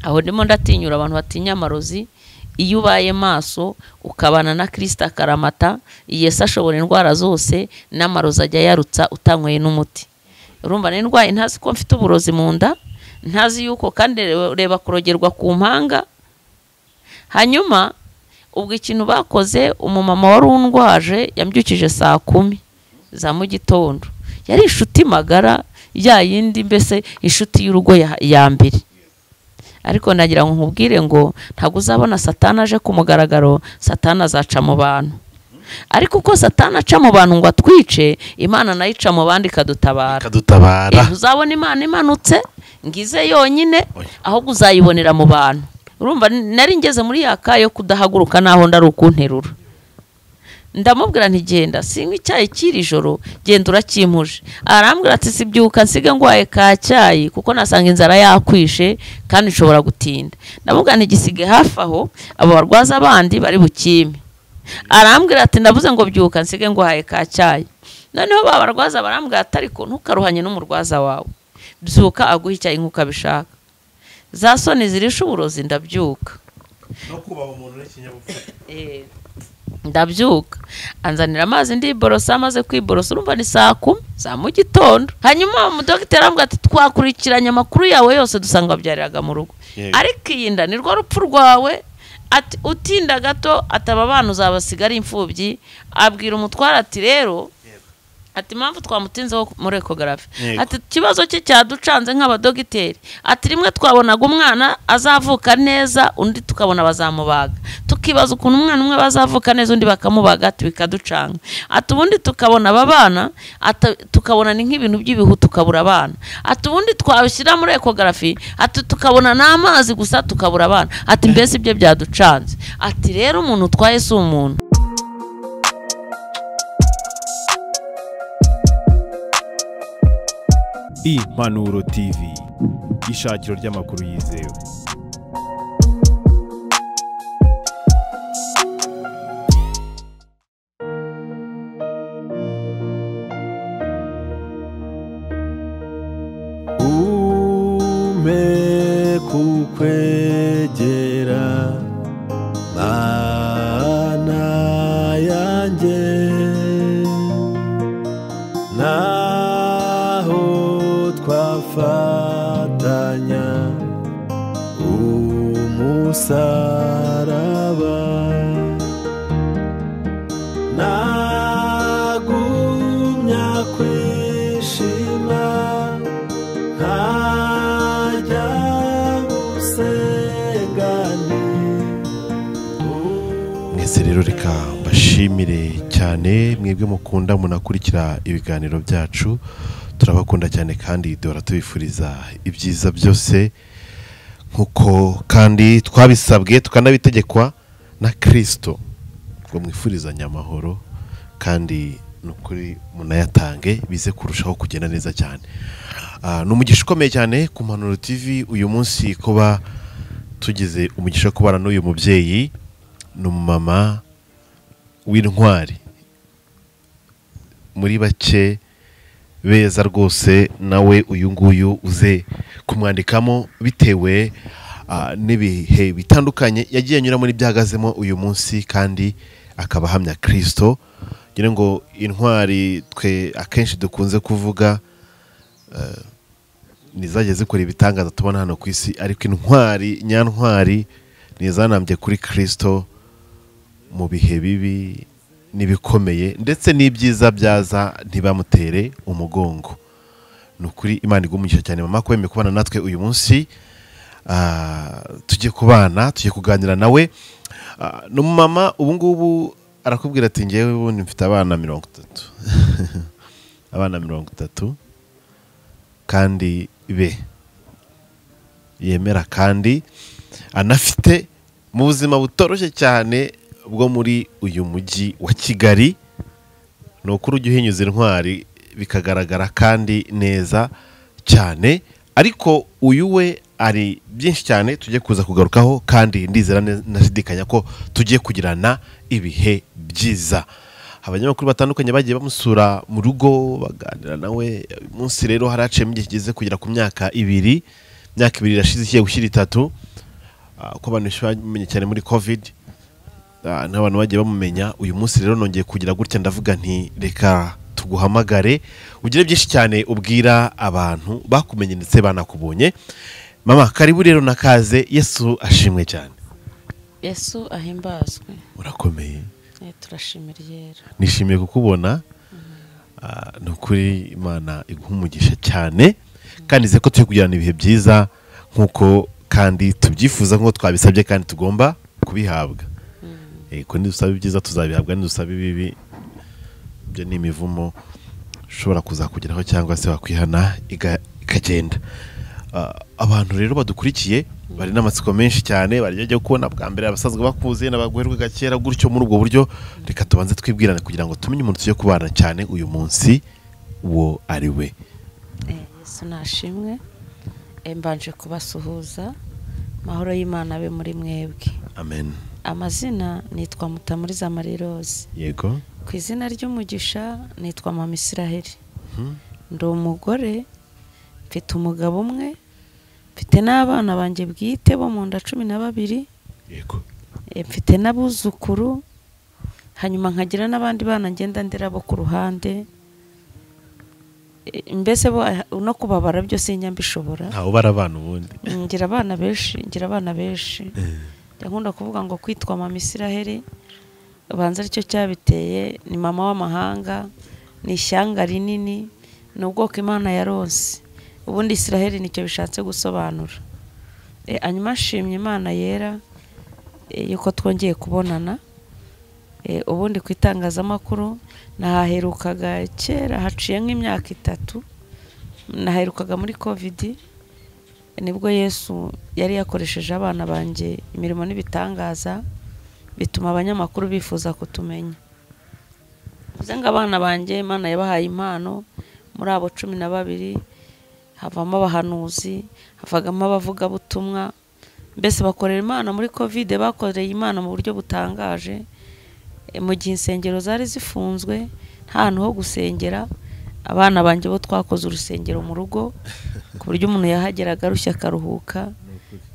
aho ndimo ndatinyura abantu batinya amarozi iyo ubaye maso ukabana na kirisita akaramata yesu ashobora indwara zose n'amarozi ajya yarutsa utanyweye n'umuti urumva n'indwayi ntazi ko mfite uburozi mu nda ntazi yuko kandi reba kurogerwa ku mpanga hanyuma ubwo ikintu bakoze umumama wari undwaje yambyukije saa kumi za mu gitondo yari inshuti magara ya yindi mbese inshuti y'urugo ya mbere ariko nagira ngo nkubwire ngo ntabwo uzabona satana aje ku mugaragaro satana azaca mu bantu ariko uko satana aca mu bantu ngo atwice imana nayo ica mu bandi ikadutabara ikadutabara uzabona imana imanutse ngize yonyine ahubwo uzayibonera mu bantu urumva nari ngeze muri ya ka yo kudahaguruka naho ndari ukunterura ndamubwira ntigenda sinywa icyayi cy'iri joro genda uracyimuje arambwira ati sibyuka nsige ngwaye ka cyayi kuko nasanga inzara yakwishe kandi nshobora gutinda ndamubwira ntigisige hafi aho abo barwaza bandi bari bukime arambwira ati ndavuze ngo byuka nsige ngwaye ka cyayi noneho ba barwaza barambwira ati ariko ntukaruhanye n'umurwaza wawe byuka aguhe icyayi nk'uko abishaka za soni zirisha uburozi ndabyuka no kubaha umuntu n'ikinyabupfura ndabyuka anzanira amazi ndiborosa amaze kwiborosa urumva ni saa kumi za mu gitondo hanyuma umudogiteri arambwira ati twakurikiranye amakuru yawe yose dusanga wabyariraga mu rugo Yego. ariko iyi nda ni rwo rupfu rwawe ati utinda gato ataba abana uzabasiga ari imfubyi abwira umutware ati rero ati impamvu twamutinzeho muri ekogarafi Yego. ati ikibazo cye cyaducanze nk'abadogiteri ati rimwe twabonaga umwana azavuka neza undi tukabona bazamubaga tukibaza ukuntu umwana umwe bazavuka neza undi bakamubaga ati bikaducanga ati ubundi tukabona aba bana ati tukabona ni nk'ibintu by'ibihu tukabura abana ati ubundi twabishyira muri ekogarafi ati tukabona n'amazi gusa tukabura abana ati mbese ibyo byaducanze ati rero umuntu utwaye si umuntu impanuro tv ishakiro ry'amakuru yizewe ume kukwegera mana yanjye naho twafatanya umusaraba nagumya kwishima ntajya usengane mwese rero reka mbashimire cyane mwebwe mukunda munakurikira ibiganiro byacu turabakunda cyane kandi duhora tubifuriza ibyiza byose nk'uko kandi twabisabwe tukanabitegekwa na kirisito ngo mwifurizanye amahoro kandi ni ukuri munayatange bize kurushaho kugenda neza cyane Ah, ni umugisha ukomeye cyane ku mpanuro tv uyu munsi kuba tugize umugisha wo kubana n'uyu mubyeyi ni umumama w'intwari muri bake beza rwose nawe uyu nguyu uze kumwandikamo bitewe ah, n'ibihe bitandukanye yagiye anyuramo n'ibyahagazemo uyu munsi kandi akaba ahamya kirisito ngira ngo intwari twe akenshi dukunze kuvuga eh, ni izajya zikora ibitangaza tubona hano ku isi ariko intwari nyantwari ni izanambye kuri kirisito mu bihe bibi n'ibikomeye ndetse n'ibyiza byaza ntibamutere umugongo ni ukuri imana igumugisha cyane mama ko wemeye kubana natwe uyu munsi Ah, tujye kubana tujye kuganira nawe Ah, ni umumama ubu ngubu arakubwira ati ngewe ubundi mfite abana mirongo itatu abana mirongo itatu kandi be yemera kandi anafite mu buzima butoroshye cyane bwo muri uyu mujyi wa kigali ni ukuri ujya uhinyuza intwari bikagaragara kandi neza cyane ariko uyu we ari byinshi cyane tujye kuza kugarukaho kandi ndizera ne- ntashidikanya ko tugiye kugirana ibihe byiza abanyamakuru batandukanye bagiye bamusura mu rugo baganira nawe uyu munsi rero haraciyemo igihe kigeze kugera ku myaka ibiri imyaka ibiri irashize igiye gushyira itatu ah, uko abantu benshi bamenye cyane muri covid ah, n'abantu bagiye bamumenya uyu munsi rero nongeye kugira gutya ndavuga nti reka tuguhamagare ugire byinshi cyane ubwira abantu bakumenye ndetse banakubonye mama karibu rero nakaze yesu ashimwe cyane yesu ahimbazwe urakomeye Eh, turashimira yera nishimiye kukubona Ah, ni ukuri imana iguha umugisha cyane kandi nizere ko turi kugirana ibihe byiza nk'uko kandi tubyifuza nk'uko twabisabye kandi tugomba kubihabwa yego nidusaba ibyiza tuzabihabwa nidusaba ibibi ibyo ni imivumo ushobora kuzakugeraho cyangwa se wakwihana iga- ikagenda Ah, abantu rero badukurikiye bari n'amatsiko menshi cyane barya ajya kubona bwa mbere abasaza bakuze n'abagororwa gakera gutyo muri ubwo buryo reka tubanze twibwirane kugira ngo tumenye umuntu tugiye kubana cyane uyu munsi uwo ari we Eh, yesu nashimwe Eh, mbanje kubasuhuza amahoro y'imana abe muri mwebwe amen amazina nitwa mutamuriza mariroze yego ku izina ry'umugisha nitwa mama israheli Mhm. ndi umugore mfite umugabo umwe mfite n'abana banjye bwite bo mu nda cumi na babiri yego Eh, mfite n'abuzukuru hanyuma nkagira n'abandi bana ngenda ndera bo ku ruhande Eh, mbese bo ah, no kubabara byose njya mbishobora ntawe ubara abana ubundi ngira abana benshi ngira abana benshi njya nkunda kuvuga ngo kwitwa mama israheli ubanza aricyo cyabiteye ni mama w'amahanga ni ishyanga rinini ni ubwoko imana yaronse ubundi israheli nicyo bishatse gusobanura e, hanyuma nshimye imana yera e, yuko twongeye kubonana e, ubundi ku itangazamakuru nahaherukaga kera haciye nk'imyaka itatu naherukaga muri kovidi nibwo yesu yari yakoresheje abana banjye imirimo n'ibitangaza bituma abanyamakuru bifuza kutumenya bivuze ngo abana banjye imana yabahaye impano muri abo cumi na babiri havamo abahanuzi havagamo abavugabutumwa mbese bakorera imana muri kovide bakoreye imana mu buryo butangaje E, mu gihe insengero zari zifunzwe nta hantu ho gusengera abana banjye bo twakoze urusengero mu rugo ku buryo umuntu yahageraga arushye akaruhuka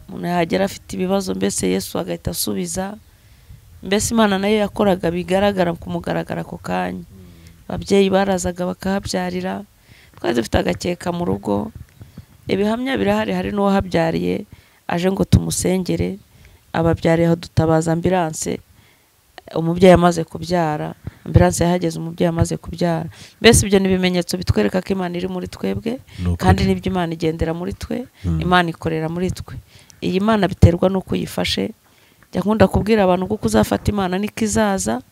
umuntu yahagera afite ibibazo mbese yesu agahita asubiza mbese imana nayo yakoraga bigaragara ku mugaragara ako kanya ababyeyi barazaga bakahabyarira twari dufite agakeka mu rugo ibihamya birahari hari n'uwahabyariye aje ngo tumusengere ababyariye dutabaza ambiranse umubyeyi amaze kubyara ambiranse yahageze umubyeyi amaze kubyara mbese ibyo ni ibimenyetso bitwereka ko imana iri muri twebwe Ni ukuri. kandi nibyo imana igendera muri twe imana ikorera muri twe iyi mana biterwa n'uko uyifashe jya nkunda kubwira abantu kuko uzafata imana niko izaza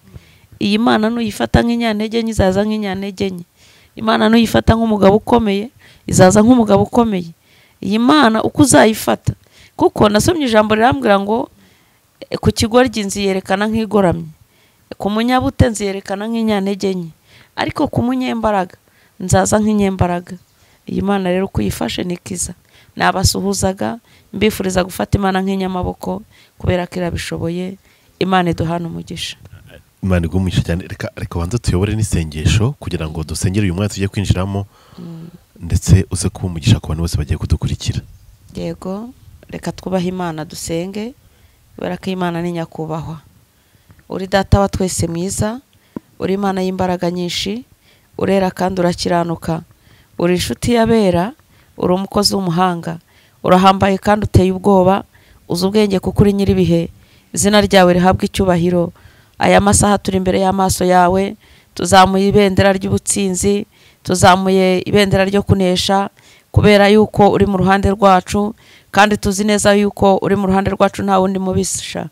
iyi mana nuyifata nk'inyantege nke izaza nk'inyantege nke imana nuyifata nk'umugabo ukomeye izaza nk'umugabo ukomeye iyi mana uko uzayifata kuko nasomye ijambo rirambwira ngo "E, ku kigoryi inzu yerekana nk'igoramye ku munyabute nziyerekana nk'inyantege nke ariko ku munyembaraga nzaza nk'inyembaraga iyi mana rero uko uyifashe niko iza nabasuhuzaga mbifuriza gufata imana nk'inyamaboko kubera ko irabishoboye imana iduhana umugisha imana igumugisha cyane reka reka banze tuyobore n'isengesho kugira ngo dusengere uyu mwanya tugiye kwinjiramo ndetse uze kuba umugisha ku bantu bose bagiye kudukurikira yego reka twubahe imana dusenge kubera ko imana ni nyakubahwa uri data wa twese mwiza uri imana y'imbaraga nyinshi urera kandi urakiranuka uri inshuti y'abera uri umukozi w'umuhanga urahambaye kandi uteye ubwoba uzi ubwenge kuko uri nyir'ibihe izina ryawe rihabwa icyubahiro aya masaha turi imbere y'amaso yawe tuzamuye ibendera ry'ubutsinzi tuzamuye ibendera ryo kunesha kubera yuko uri mu ruhande rwacu kandi tuzi neza yuko uri mu ruhande rwacu nta wundi mubisha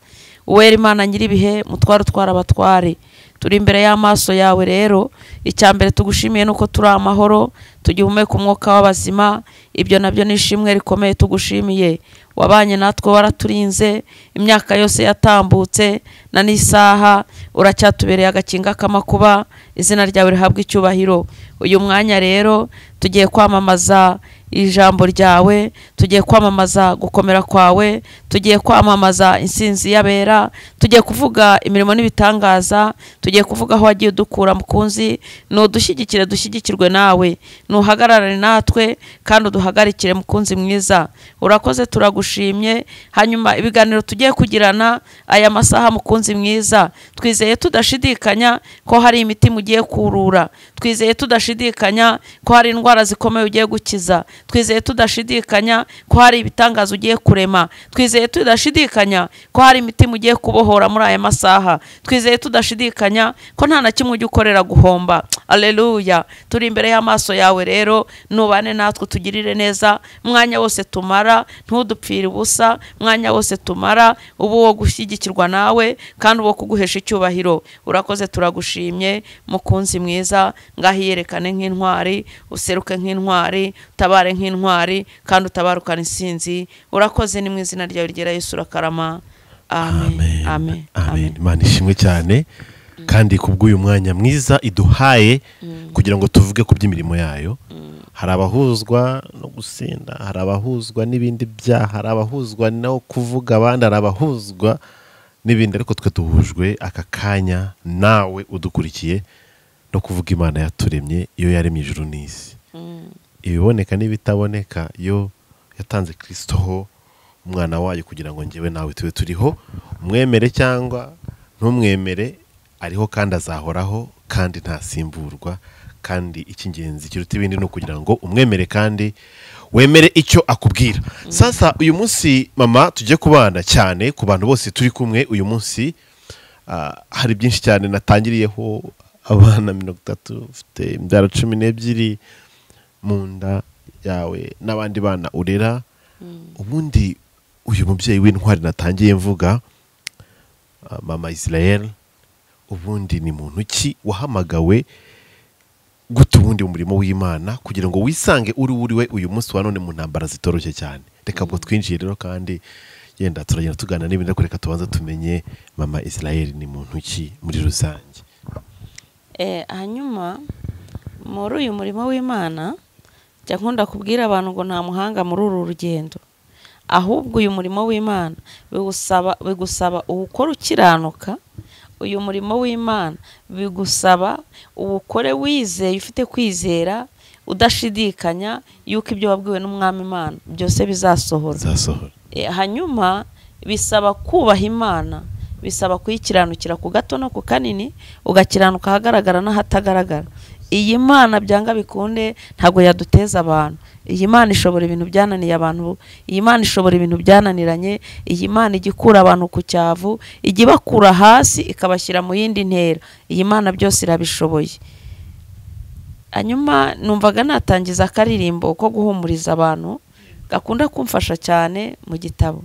uwera imana nyir'ibihe mutware utwara abatware turi imbere y'amaso yawe rero icya mbere tugushimiye ni uko turi amahoro tugihumeka umwuka w'abazima ibyo nabyo ni ishimwe rikomeye tugushimiye wabanye natwe waraturinze imyaka yose yatambutse na n'isaha uracyatubereye agakinga k'amakuba izina ryawe rihabwa icyubahiro uyu mwanya rero tugiye kwamamaza ijambo ryawe tugiye kwamamaza gukomera kwawe tugiye kwamamaza insinzi y'abera tugiye kuvuga imirimo n'ibitangaza tugiye kuvuga aho wagiye udukura mukunzi nudushyigikire dushyigikirwe nawe nuhagararane natwe kandi uduhagarikire mukunzi mwiza urakoze turagushimye hanyuma ibiganiro tugiye kugirana aya masaha mukunzi mwiza twizeye tudashidikanya ko hari imiti mugiye kurura twizeye tudashidikanya ko hari indwara zikomeye ugiye gukiza twizeye tudashidikanya ko hari ibitangaza ugiye kurema twizeye tudashidikanya ko hari imitima ugiye kubohora muri aya masaha twizeye tudashidikanya ko nta na kimwe ujya ukorera guhomba aleluya turi imbere y'amaso yawe rero nubane natwe tugirire neza mwanya wose tumara ntudupfire ubusa mwanya wose tumara uba uwo gushyigikirwa nawe kandi uwo kuguhesha icyubahiro urakoze turagushimye mukunzi mwiza ngaho iyerekane nk'intwari useruke nk'intwari utabare nk'intwari kandi utabarukane insinzi urakoze ni mu izina ryawe ryera yesu urakarama amen amen amen imana ishimwe cyane kandi ku bw'uyu mwanya mwiza iduhaye kugira ngo tuvuge ku by'imirimo yayo hari abahuzwa no gusinda hari abahuzwa n'ibindi byaha hari abahuzwa no kuvuga abandi hari abahuzwa n'ibindi ariko twe duhujwe aka kanya nawe udukurikiye no kuvuga imana yaturemye iyo yaremye ijuru n'isi ibiboneka n'ibitaboneka yo yatanze kirisito ho umwana wayo kugira ngo ngewe nawe tube turiho umwemere cyangwa ntumwemere ariho kandi azahoraho kandi ntasimburwa kandi icy'ingenzi kiruta ibindi ni ukugira ngo umwemere kandi wemere icyo akubwira sasa uyu munsi mama tujye kubana cyane ku bantu bose turi kumwe uyu munsi ah, hari byinshi cyane natangiriyeho abana mirongo itatu ufite imbyaro cumi n'ebyiri mu nda yawe n'abandi bana urera ubundi uyu mubyeyi w'intwari natangiye mvuga ah, mama israel ubundi ni muntu ki wahamagawe guta ubundi mu murimo w'imana kugira ngo wisange uri uri we uyu munsi wa none mu ntambara zitoroshye cyane reka ubwo twinjiye rero kandi yenda turagenda tugana n'ibindi ariko reka tubanza tumenye mama israel ni muntu ki muri rusange Eh, hanyuma muri uyu murimo w'imana jya nkunda kubwira abantu ngo nta muhanga muri uru rugendo ahubwo uyu murimo w'imana bigusaba bigusaba uwukora ukiranuka uyu murimo w'imana bigusaba uwukore wizeye ufite kwizera udashidikanya yuko ibyo wabwiwe n'umwami imana byose bizasohora zasohora E, hanyuma bisaba kubaha imana bisaba kuyikiranukira ku gato no ku kanini ugakiranuka ahagaragara n'ahatagaragara iyi mana byanga bikunde ntabwo yaduteza abantu iyi mana ishobora ibintu byananiye abantu iyi mana ishobora ibintu byananiranye iyi mana ijya ikura abantu ku cyavu ijya ibakura hasi ikabashyira mu yindi ntera iyi mana byose irabishoboye hanyuma numvaga natangiza akaririmbo ko guhumuriza abantu gakunda kumfasha cyane mu gitabo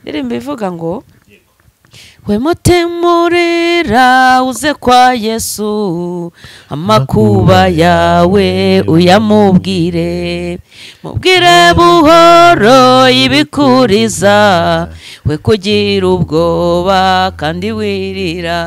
indirimbo ivuga ngo we mutemurera uze kwa yesu amakuba yawe uyamubwire mubwire buhoro ibikuriza we kugira ubwoba kandi wirira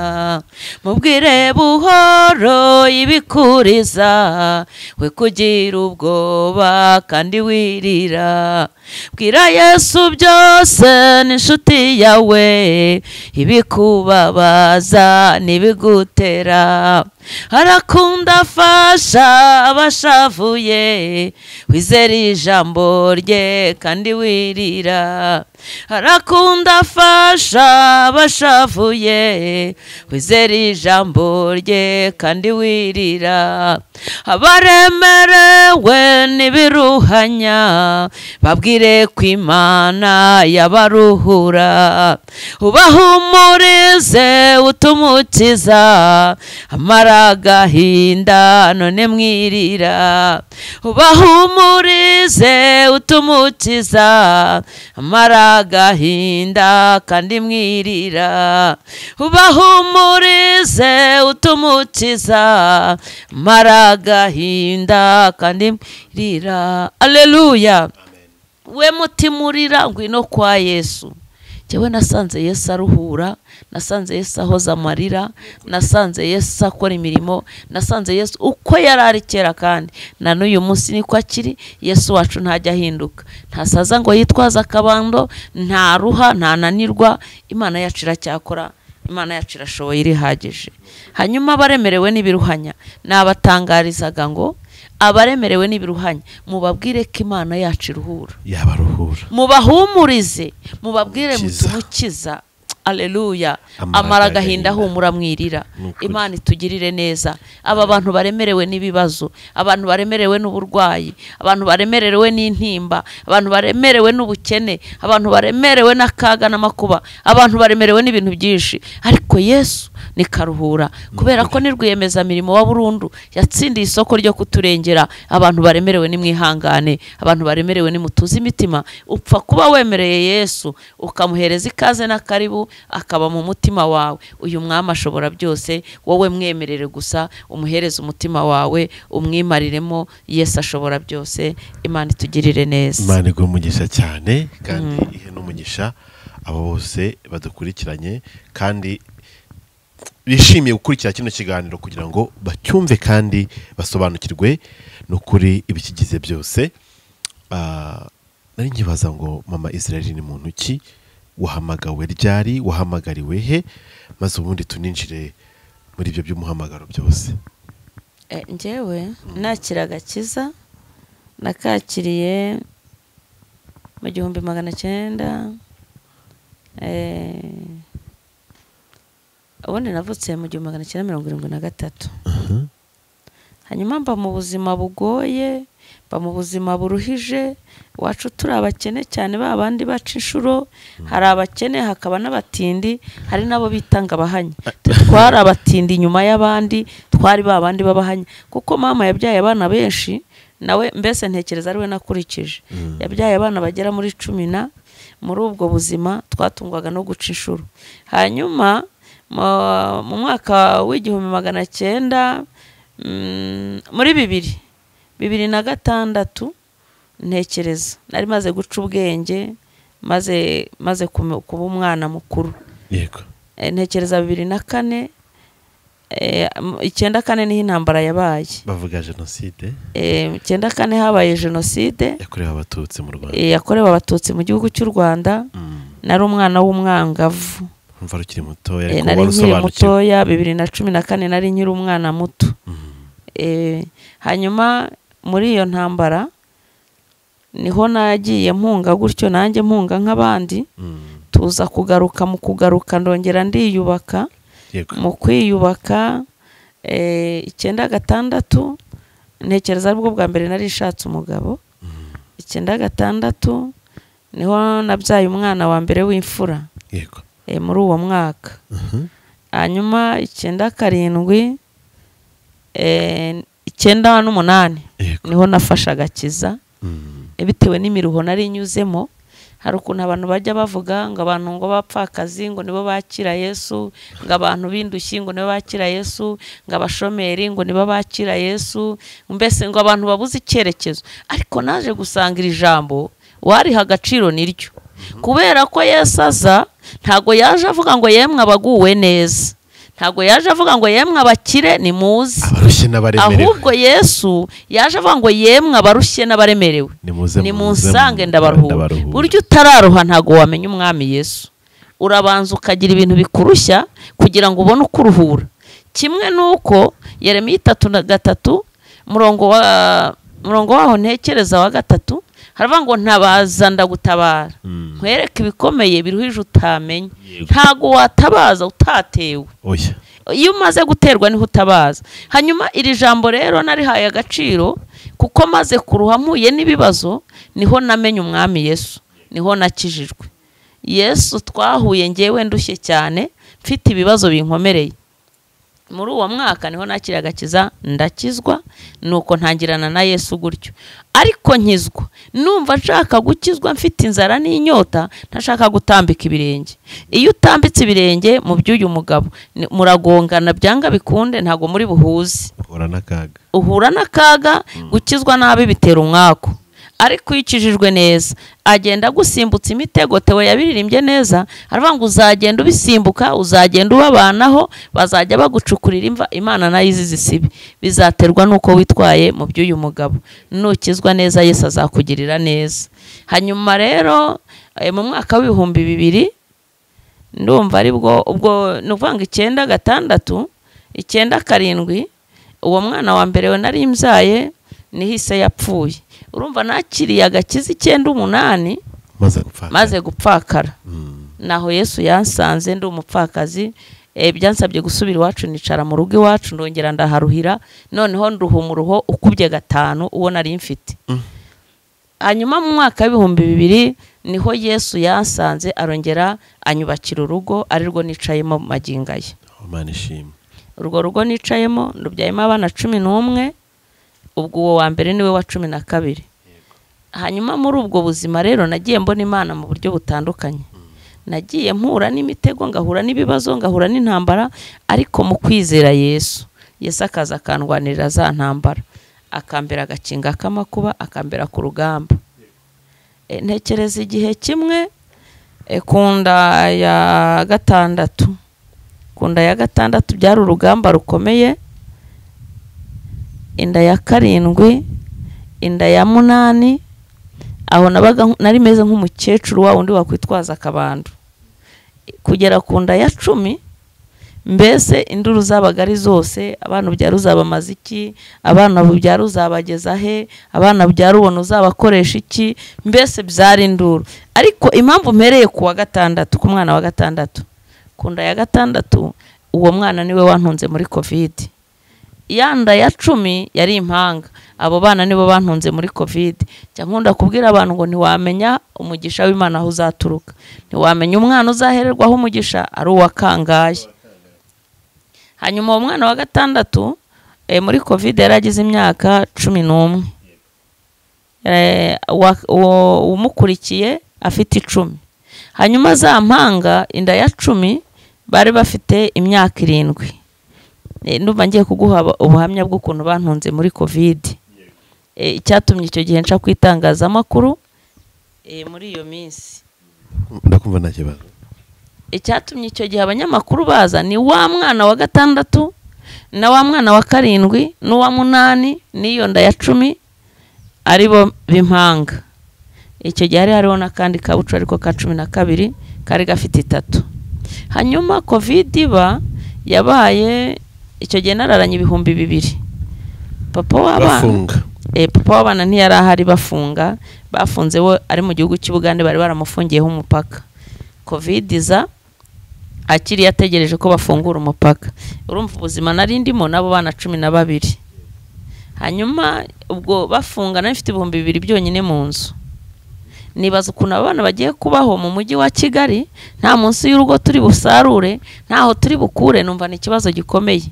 mubwire buhoro ibikuriza we kugira ubwoba kandi wirira bwira yesu byose n'inshuti yawe ibikubabaza n'ibigutera arakunda afasha abashavuye wizera ijambo rye kandi wirira arakunda afasha abashavuye wizera ijambo rye kandi wirira abaremerewe n'ibiruhanya babwire ko imana yabaruhura ubahumurize utumukiza amara agahinda none mwirira ubahumurize utumukiza amara agahinda kandi mwirira ubahumurize utumukiza amara agahinda kandi mwirira aleluya we mutima urira ngwino kwa yesu njyewe nasanze yesu aruhura nasanze yesu ahoza amarira nasanze yesu akora imirimo nasanze yesu uko yari ari kera kandi na n'uyu munsi niko akiri yesu wacu ntajya ahinduka ntasaza ngo yitwaze akabando ntaruha ntananirwa imana yacu iracyakora imana yacu irashoboye irihagije hanyuma abaremerewe n'ibiruhanya nabatangarizaga ngo abaremerewe n'ibiruhanya mubabwire ko imana yacu iruhura yabaruhura mubahumurize mubabwire Mukiza. mutumukiza aleluya Amara amara agahinda. agahinda humura mwirira Ni ukuri. imana itugirire neza aba bantu baremerewe n'ibibazo abantu baremerewe n'uburwayi abantu baremerewe n'intimba abantu baremerewe n'ubukene abantu baremerewe n'akaga n'amakuba abantu baremerewe n'ibintu byinshi ariko yesu ni karuhura kubera ko ni rwiyemezamirimo wa burundu yatsindiye isoko ryo kuturengera abantu baremerewe n'imwihangane abantu baremerewe nimutuze imitima upfa kuba wemereye yesu ukamuhereza ikaze n'akaribu akaba mu mutima wawe uyu mwami ashobora byose wowe mwemerere gusa umuhereze umutima wawe umwimariremo yesu ashobora byose imana itugirire neza imana iguha umugisha cyane kandi ihe n'umugisha abo bose badukurikiranye kandi bishimiye gukurikira kino kiganiro kugira ngo bacyumve kandi basobanukirwe n'ukuri ibikigize byose Ah, nari nkibaza ngo mama israel ni muntu ki wahamagawe ryari wahamagariwe he maze ubundi tuninjire muri ibyo by'umuhamagaro byose E, njyewe nakira agakiza nakakiriye mu gihumbi magana cyenda e, ubundi navutse mu gihumbi magana cyenda mirongo irindwi na gatatu hanyuma mba mu buzima bugoye mba mu buzima buruhije iwacu turi abakene cyane ba bandi baca inshuro hari abakene hakaba n'abatindi hari n'abo bitanga abahanya twari abatindi inyuma y'abandi twari ba bandi b'abahanya kuko mama yabyaye abana benshi nawe mbese ntekereza ari we nakurikije yabyaye abana bagera muri cumi na muri ubwo buzima twatungwaga no guca inshuro hanyuma mu- mu mwaka w'igihumbi magana cyenda mm, muri bibiri bibiri na gatandatu ntekereza nari maze guca ubwenge maze maze kume- kuba umwana mukuru yego Eh, ntekereza bibiri na kane eh, m- icyenda kane niho intambara yabaye bavuga jenoside Eh, icyenda kane habaye jenoside yakorewe abatutsi mu rwanda eh, yakorewe abatutsi mu gihugu cy'u rwanda Mm. nari umwana w'umwangavu umva ukiri mutoya Eh, ariko nari wari nkiri usobanukiwe mutoya bibiri na cumi na kane nari nkiri umwana muto Eh, hanyuma muri iyo ntambara niho nagiye mpunga gutyo nanjye mpunga nk'abandi Mm. tuza kugaruka mu kugaruka ndongera ndiyubaka yego mu kwiyubaka eh, icyenda gatandatu ntekereza aribwo bwa mbere nari nshatse umugabo icyenda gatandatu niho nabyaye umwana wa mbere w'imfura yego eh, muri uwo mwaka hanyuma icyenda karindwi eh, icyenda n'umunani yego niho nafashe agakiza Mm. Eh, bitewe n'imiruho nari nyuzemo hari ukuntu abantu bajya bavuga ngo abantu ngo bapfakazi ngo nibo bakira yesu ngo abantu b'indushyi ngo nibo bakira yesu ngo abashomeri ngo nibo bakira yesu mbese ngo abantu babuze icyerekezo ariko naje gusanga iri jambo uwariha agaciro niryo kubera ko yesu aza ntabwo yaje avuga ngo yemwe abaguwe neza ntabwo yaje avuga ngo yemwe abakire nimuze abarushye n'abaremerewe ahubwo yesu yaje avuga ngo yemwe abarushye n'abaremerewe Nimuze, ni muze, munsange mu- ndabaruhura ndabaruhura. buryo utararuha ntabwo wamenya umwami yesu urabanza ukagira ibintu bikurushya kugira ngo ubone uko uruhura kimwe n'uko yeremiya itatu na gatatu murongo wa murongo waho ntekereza wa gatatu haravuga ngo ntabaza ndagutabara Mm. nkwereke ibikomeye biruhije utamenya Yego. ntabwo watabaza utatewe oya iyo umaze guterwa niho utabaza hanyuma iri jambo rero narihaye agaciro kuko maze kuruha mpuye n'ibibazo niho namenye umwami yesu niho nakijijwe yesu twahuye ngewe ndushye cyane mfite ibibazo binkomereye muri uwo mwaka niho nakira agakiza ndakizwa nuko ntangirana na yesu gutyo ariko nkizwa numva nshaka gukizwa mfite inzara n'inyota ntashaka gutambika ibirenge iyo utambitse ibirenge mu by'uyu mugabo ni- muragongana byanga bikunde ntabwo muri buhuze uhura n'akaga uhura n'akaga gukizwa nabi bitera umwaku ariko iyo ukijijwe neza agenda agusimbutsa imitego tewe yabiririmbye neza aravuga ngo uzagenda ubisimbuka uzagenda ubabanaho bazajya bagucukurira imva imana nayo izi zisibi bizaterwa n'uko witwaye mu by'uyu mugabo nukizwa neza yesu azakugirira neza hanyuma rero eh, mu mwaka w'ibihumbi bibiri ndumva aribwo ubwo ni ukuvuga ngo icyenda gatandatu icyenda karindwi uwo mwana wa mbere we nari mbyaye nihise yapfuye urumva nakiriye agakiza icyenda umunani maze gupfa maze gupfakara Mm. naho yesu yansanze ndi umupfakazi eh, byansabye gusubira iwacu nicara mu rugo iwacu ndongera ndaharuhira noneho nduha umuruho ukubye gatanu uwo nari mfite Mm. hanyuma mu mwaka w'ibihumbi bibiri niho yesu yansanze arongera anyubakira urugo arirwo nicayemo mu magingo ye imana ishimwe urwo rugo nicayemo rubyayemo abana cumi n'umwe ubwo uwo wa mbere niwe wa cumi na kabiri hanyuma muri ubwo buzima rero nagiye mbona imana mu buryo butandukanye nagiye mpura n'imitego ngahura n'ibibazo ngahura n'intambara ariko mu kwizera yesu yesu akaza akandwanirira za ntambara akambera agakinga k'amakuba akambera ku rugamba E, ntekereza igihe kimwe e, ku nda ya gatandatu ku nda ya gatandatu byari urugamba rukomeye inda ya karindwi inda ya munani aho nabaga nk- nari meze nk'umukecuru wa wundi wakwitwaza akabando kugera ku nda ya cumi mbese induru zabaga ari zose abana ubyara uzabamaza iki abana ubyara uzabageza he abana ubyara ubona uzabakoresha iki mbese byari induru ariko impamvu mpereye ku wa gatandatu ku mwana wa gatandatu ku nda ya gatandatu uwo mwana niwe wantunze muri kovide ya nda ya cumi yari impanga abo bana nibo bantunze muri kovide njya nkunda kubwira abantu ngo ntiwamenya umugisha w'imana aho uzaturuka ntiwamenya umwana uzahererwaho umugisha ari uwa kangahe hanyuma uwo mwana wa gatandatu eh, muri kovide yari agize imyaka cumi n'umwe Eh, wa- uwo- umukurikiye afite icumi hanyuma za mpanga inda ya cumi bari bafite imyaka irindwi Eh, ndumva ngiye kuguha aba- ubuhamya bw'ukuntu bantunze muri kovide Eh, icyatumye icyo gihe nca ku itangazamakuru eh, muri iyo minsi ndakumva nta kibazo icyatumye icyo gihe abanyamakuru baza ni wa mwana wa gatandatu na wa mwana wa karindwi n'uwa munani n'iyo nda ya cumi ari bo b'impanga icyo gihe hari hariho n'akandi kabucu ariko ka cumi na kabiri kari gafite itatu hanyuma kovide iba yabaye icyo gihe nararanye ibihumbi bibiri papa w'abana bafunga Eh, papa w'abana ntiyari ahari bafunga bafunze we ari mu gihugu cy'i Bugande bari baramufungiyeho umupaka covid iza akiri yategereje ko bafungura umupaka urumva ubuzima nari ndimo n'abo bana cumi na babiri hanyuma ubwo bafunga nari mfite ibihumbi bibiri byonyine mu nzu nibaza ukuntu aba bana bagiye kubaho mu mujyi wa kigali nta munsi y'urugo turi busarure ntaho turi bukure numva ni ikibazo gikomeye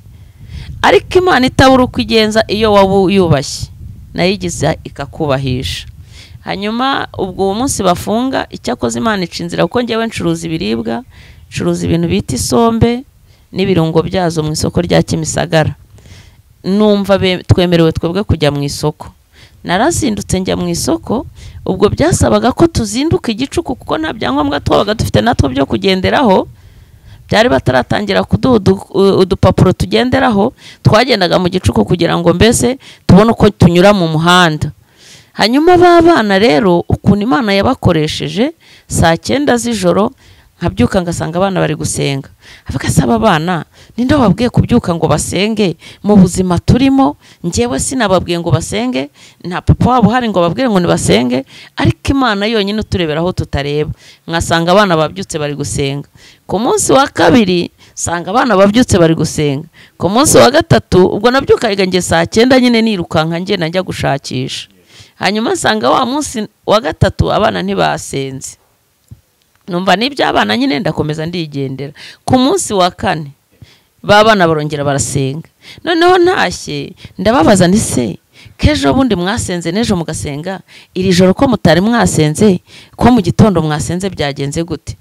ariko imana itabura uko igenza iyo waba uyubashye nayo igiza ikakubahisha hanyuma ubwo uwo munsi bafunga icyakoze imana ica inzira kuko ngewe ncuruza ibiribwa ncuruza ibintu bita isombe n'ibirungo byazo mu isoko rya kimisagara numva be- twemerewe twebwe kujya mu isoko narazindutse njya mu isoko ubwo byasabaga ko tuzinduka igicuku kuko nta byangombwa twabaga dufite natwo byo kugenderaho byari bataratangira kuduha udu- u- udupapuro tugenderaho twagendaga mu gicuku kugira ngo mbese tubone uko tunyura mu muhanda hanyuma ba bana rero ukuntu imana yabakoresheje saa cyenda z'ijoro nkabyuka ngasanga abana bari gusenga avuga se aba bana ninde wababwiye kubyuka ngo basenge mu buzima turimo njyewe sinababwiye ngo basenge nta papa wabo uhari ngo babwire ngo nibasenge ariko imana yonyine uturebera aho tutareba nkasanga abana babyutse bari gusenga ku munsi wa kabiri sanga abana babyutse bari gusenga ku munsi wa gatatu ubwo nabyukaga njye saa cyenda nyine nirukanka ngenda njya gushakisha hanyuma nsanga wa munsi wa gatatu abana ntibasenze numva n'iby'abana nyine ndakomeza ndigendera ku munsi wa kane babana barongera barasenga noneho ntashye ndababaza nti se k'ejo bundi mwasenze n'ejo mugasenga iri joro ko mutari mwasenze ko mu gitondo mwasenze byagenze gute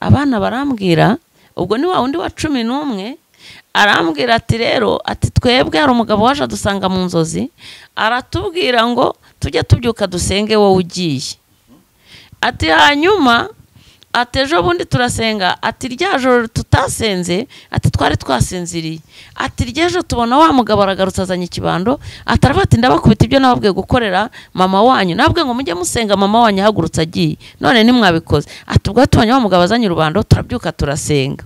abana barambwira ubwo ni wa wundi wa cumi n'umwe arambwira ati rero ati twebwe hari umugabo waje adusanga mu nzozi aratubwira ngo tujye tubyuka dusenge wowe ugiye ati hanyuma ati ejo bundi turasenga ati rya joro tutasenze ati twari twasinziriye ati ry'ejo tubona wa mugabo aragarutse azanye ikibando ati aravuga ati ndabakubita ibyo nababwiye gukorera mama wanyu nababwiye ngo mujye musenga mama wanyu ahagurutse agiye none ntimwabikoze ati ubwo tubonye wa mugabo azanye urubando turabyuka turasenga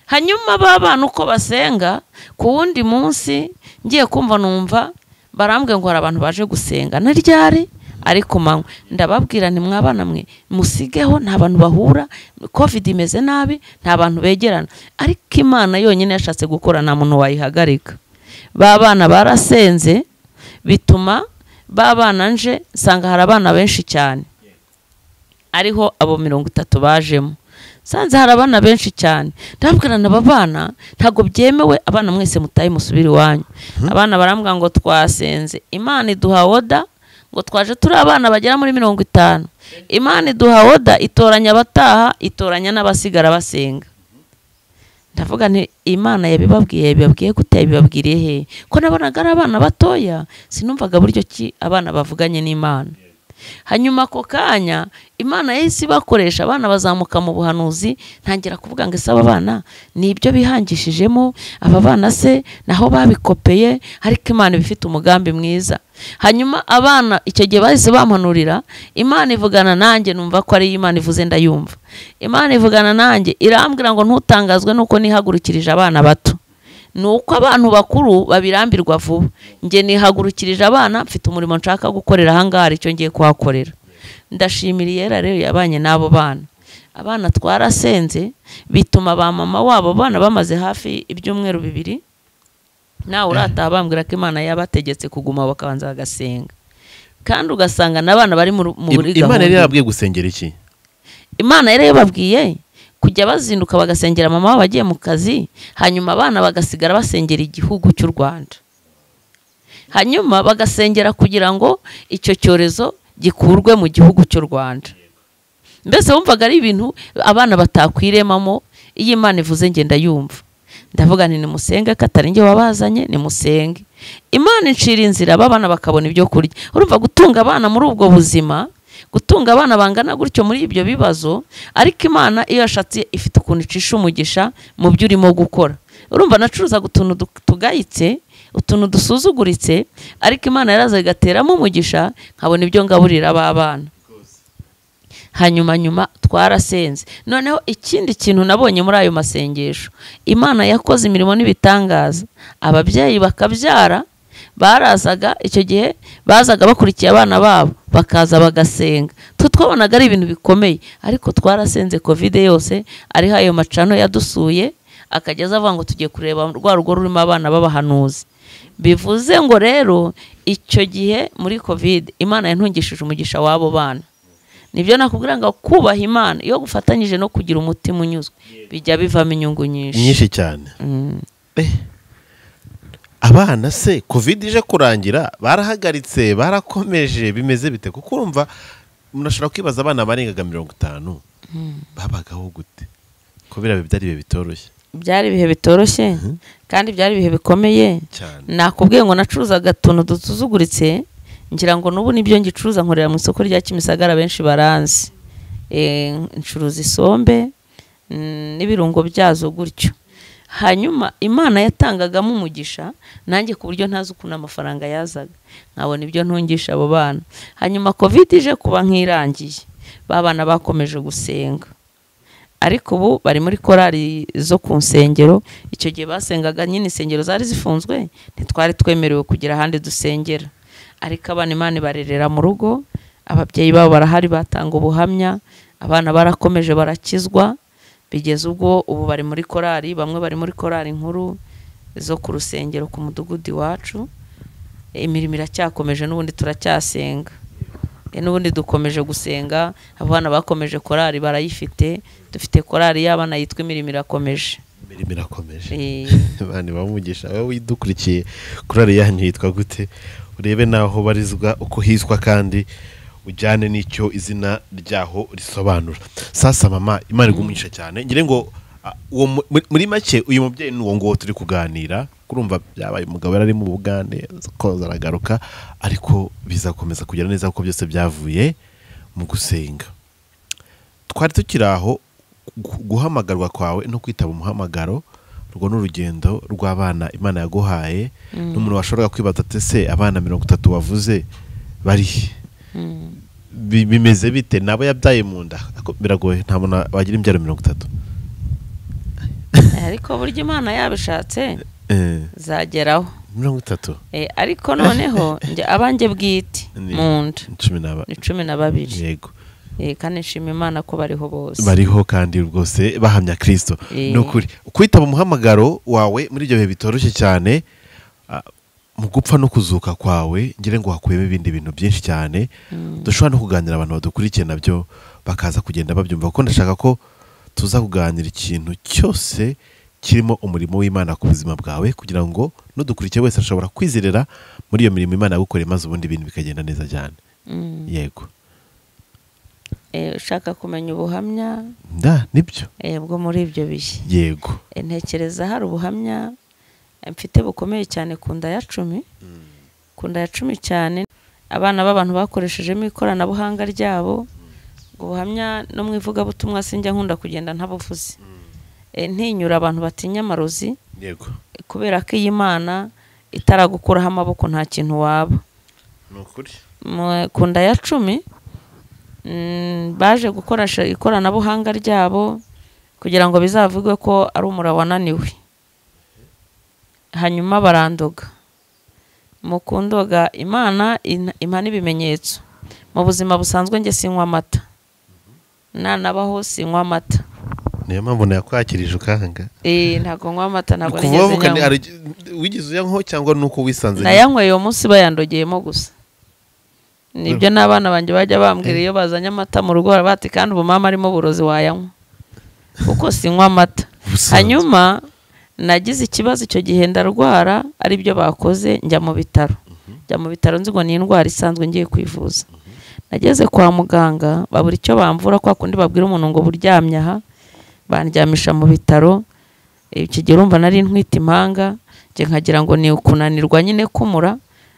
hanyuma ba bana uko basenga ku wundi munsi ngiye kumva numva barambwiye ngo hari abantu baje gusenga na ryari ari ku manywa ndababwira ntimwabana mwe musigeho nta bantu bahura kovide imeze nabi nta bantu begerana ariko imana yonyine yashatse gukora nta muntu wayihagarika ba bana barasenze bituma ba bana nje nsanga hari abana benshi cyane ariho abo mirongo itatu bajemo nsanze hari abana benshi cyane ndabwirana aba bana ntabwo byemewe abana mwese mutahe musubire iwanyu abana barambwira ngo twasenze imana iduha oda ngo twaje turi abana bagera muri mirongo itanu imana iduha oda itoranya abataha itoranya n'abasigara basenga ndavuga nti imana yabibabwiye yabibabwiye gute yabibabwiriye he ko nabonaga ari abana batoya sinumvaga buryo ki abana bavuganye n'imana hanyuma ako kanya imana yahise ibakoresha abana bazamuka mu buhanuzi ntangira kuvuga ngo ese aba bana ni ibyo bihangishijemo aba bana se naho babikopeye ariko imana iba ifite umugambi mwiza hanyuma abana icyo gihe bahise bampanurira imana ivugana nanjye numva ko ariyo imana ivuze ndayumva imana ivugana nanjye irambwira ngo ntutangazwe nuko nihagurukirije abana bato ni uko abantu bakuru babirambirwa vuba njye nihagurukirije abana mfite umurimo nshaka gukorera ahangaha hari icyo ngiye kuhakorera ndashimira iyera rero yabanye n'abo bana abana twarasenze bituma ba mama wabo bana bamaze hafi ibyumweru bibiri nawe urataha bambwira ko imana yabategetse kuguma bakabanza bagasenga kandi ugasanga n'abana bari mu mu imana muri yari gahunda yarabwiye gusengera iki imana yari yababwiye kujya bazinduka bagasengera mama wabo agiye mu kazi hanyuma abana bagasigara basengera igihugu cy'u rwanda hanyuma bagasengera kugira ngo icyo cyorezo gikurwe mu gihugu cy'u rwanda mbese wumvaga ari ibintu abana batakwiremamo iyo imana ivuze ngenda yumva ndavuga nti nimusenge katari njye wabazanye nimusenge imana incira inzira aba bana bakabona ibyo kurya urumva gutunga abana muri ubwo buzima gutunga abana bangana gutyo muri ibyo bibazo ariko imana iyo yashatse ifite ukuntu icisha umugisha mu byo urimo gukora urumva nacuruzaga utuntu du- tugayitse utuntu dusuzuguritse ariko imana yaraza igateramo umugisha nkabona ibyo ngaburira b'abana hanyuma nyuma twarasenze noneho ikindi kintu nabonye muri ayo masengesho imana yakoze imirimo n'ibitangaza ababyeyi bakabyara barazaga icyo gihe bazaga bakurikiye abana babo bakaza bagasenga twe twabonaga ari ibintu bikomeye ariko twarasenze kovide yose ariho ayo macano yadusuye akajya aza avuga ngo tugiye kureba rwa rugo rurimo abana b'abahanuzi bivuze ngo rero icyo gihe muri kovide imana yantungishije umugisha w'abo bana nibyo nakubwira ngo kubaha imana iyo gufatanyije no kugira umutima unyuzwe bijya bivamo inyungu nyinshi nyinshi cyane Mm. Eh, abana se kovide ije kurangira barahagaritse barakomeje bimeze bite kuko urumva munashobora kwibaza abana barengaga mirongo itanu babagaho gute kubera biba ari ibihe bitoroshye byari ibihe bitoroshye kandi byari ibihe bikomeye cyane nakubwiye ngo nacuruzaga utuntu dusuzuguritse ngira ngo n'ubu nibyo ngicuruza nkorera mu isoko rya kimisagara benshi baranzi Eh, ncuruza isombe mm, n'ibirungo byazo gutyo hanyuma imana yatangagamo umugisha nanjye ku buryo ntazi ukuntu amafaranga yazaga nkabona ibyo ntungisha abo bana hanyuma covid ije kuba nk'irangiye ba bana bakomeje gusenga ariko ubu bari muri korari zo ku nsengero icyo gihe basengaga nyine insengero zari zifunzwe ntitwari twemerewe kugira ahandi dusengera ariko abana imana ibarerera mu rugo ababyeyi babo barahari batanga ubuhamya abana barakomeje barakizwa bigeze ubwo ubu bari muri korari bamwe bari muri korari nkuru zo ku rusengero ku mudugudu iwacu imirimo iracyakomeje n'ubundi turacyasenga E, n'ubundi dukomeje gusenga abana bakomeje korari barayifite dufite korari y'abana yitwa imirimo irakomeje imirimo irakomeje Eh, bani bamugisha wowe widukurikiye kuri ariya yitwa gute urebe n'aho barizwa uko hiswa kandi ujyane n'icyo izina ryaho risobanura sasa mama imana igumisha cyane ngire ngo Ah, uwo mu- muri- muri make uyu mubyeyi n'uwo nguwo turi kuganira kurumva byabaye umugabo yari ari mu bugande koza aragaruka ariko bizakomeza kugera neza kuko byose byavuye mu gusenga twari tukiri aho gu- guhamagarwa kwawe no kwitaba umuhamagaro urwo ni urugendo rw'abana imana yaguhaye n'umuntu washoboraga kwibaza ati se abana mirongo itatu wavuze bari he?" Bi- bimeze bite nabo yabyaye mu nda Ako- biragoye nta muntu wagira imbyaro mirongo itatu Eh, ariko burya imana yabishatse Eh, zageraho mirongo itatu Eh, ariko noneho njye abanjye bwite Ni- mu nda cumi n'aba ni cumi na babiri yego Eh, kandi nshima imana ko bariho bose bariho kandi rwose bahamya kirisito Eh. ni ukuri kwitaba umuhamagaro wawe muri ibyo bihe bitoroshye cyane ah, mu gupfa no kuzuka kwawe ngira ngo hakuyemo ibindi bintu byinshi cyane dushobora no kuganira abantu badukurikiye nabyo bakaza kugenda babyumva kuko ndashaka ko tuza kuganira ikintu cyose kirimo umurimo w'imana ku buzima bwawe kugira ngo n'udukurikiye wese ashobora kwizerera muri iyo mirimo imana yagukoreye maze ubundi ibintu bikagenda neza cyane Mm. yego Eh, ushaka kumenya ubuhamya nda nibyo eh, bwo muri ibyo bihe yego Eh, ntekereza hari ubuhamya eh, mfite bukomeye cyane ku nda ya cumi ku nda ya cumi cyane abana b'abantu bakoreshejemo ikoranabuhanga ryabo ubwo buhamya no mu ivugabutumwa sinjya nkunda kugenda ntabuvuze Eh, ntinyura abantu batinya amarozi yego kubera ko iyi mana itaragukuraho amaboko nta kintu waba ni ukuri Mu- ku nda ya cumi mm, baje gukoresha ikoranabuhanga ryabo kugira ngo bizavugwe ko ari umura wananiwe hanyuma barandoga mu kundoga imana in- impana ibimenyetso mu buzima busanzwe njye sinywa amata nanabaho sinywa amata niyo mpamvu nayakwakirije ukanga Eh, ntabwo nywa amata ntabwo kuva nigeze wavuka ni- nyanywa hari- wigize uyankoho cyangwa ni uko wisanze nayanyweye uwo munsi bayandogeyemo gusa nibyo n'abana banjye bajya bambwira iyo bazanye amata mu rugo bati kandi ubu mama arimo uburozi wayanywa kuko sinywa amata Ubusanzwe. hanyuma nagize ikibazo icyo gihe ndarwara aribyo bakoze njya mu bitaro njya mu bitaro nzi ngo ni indwara isanzwe ngiye kwivuza nageze kwa muganga babura icyo bamvura kwa kundi babwira umuntu ngo buryamye aha bandyamisha mu bitaro iki gihe urumva nari ntwite impanga njye nkagira ngo ni ukunanirwa nyine kumura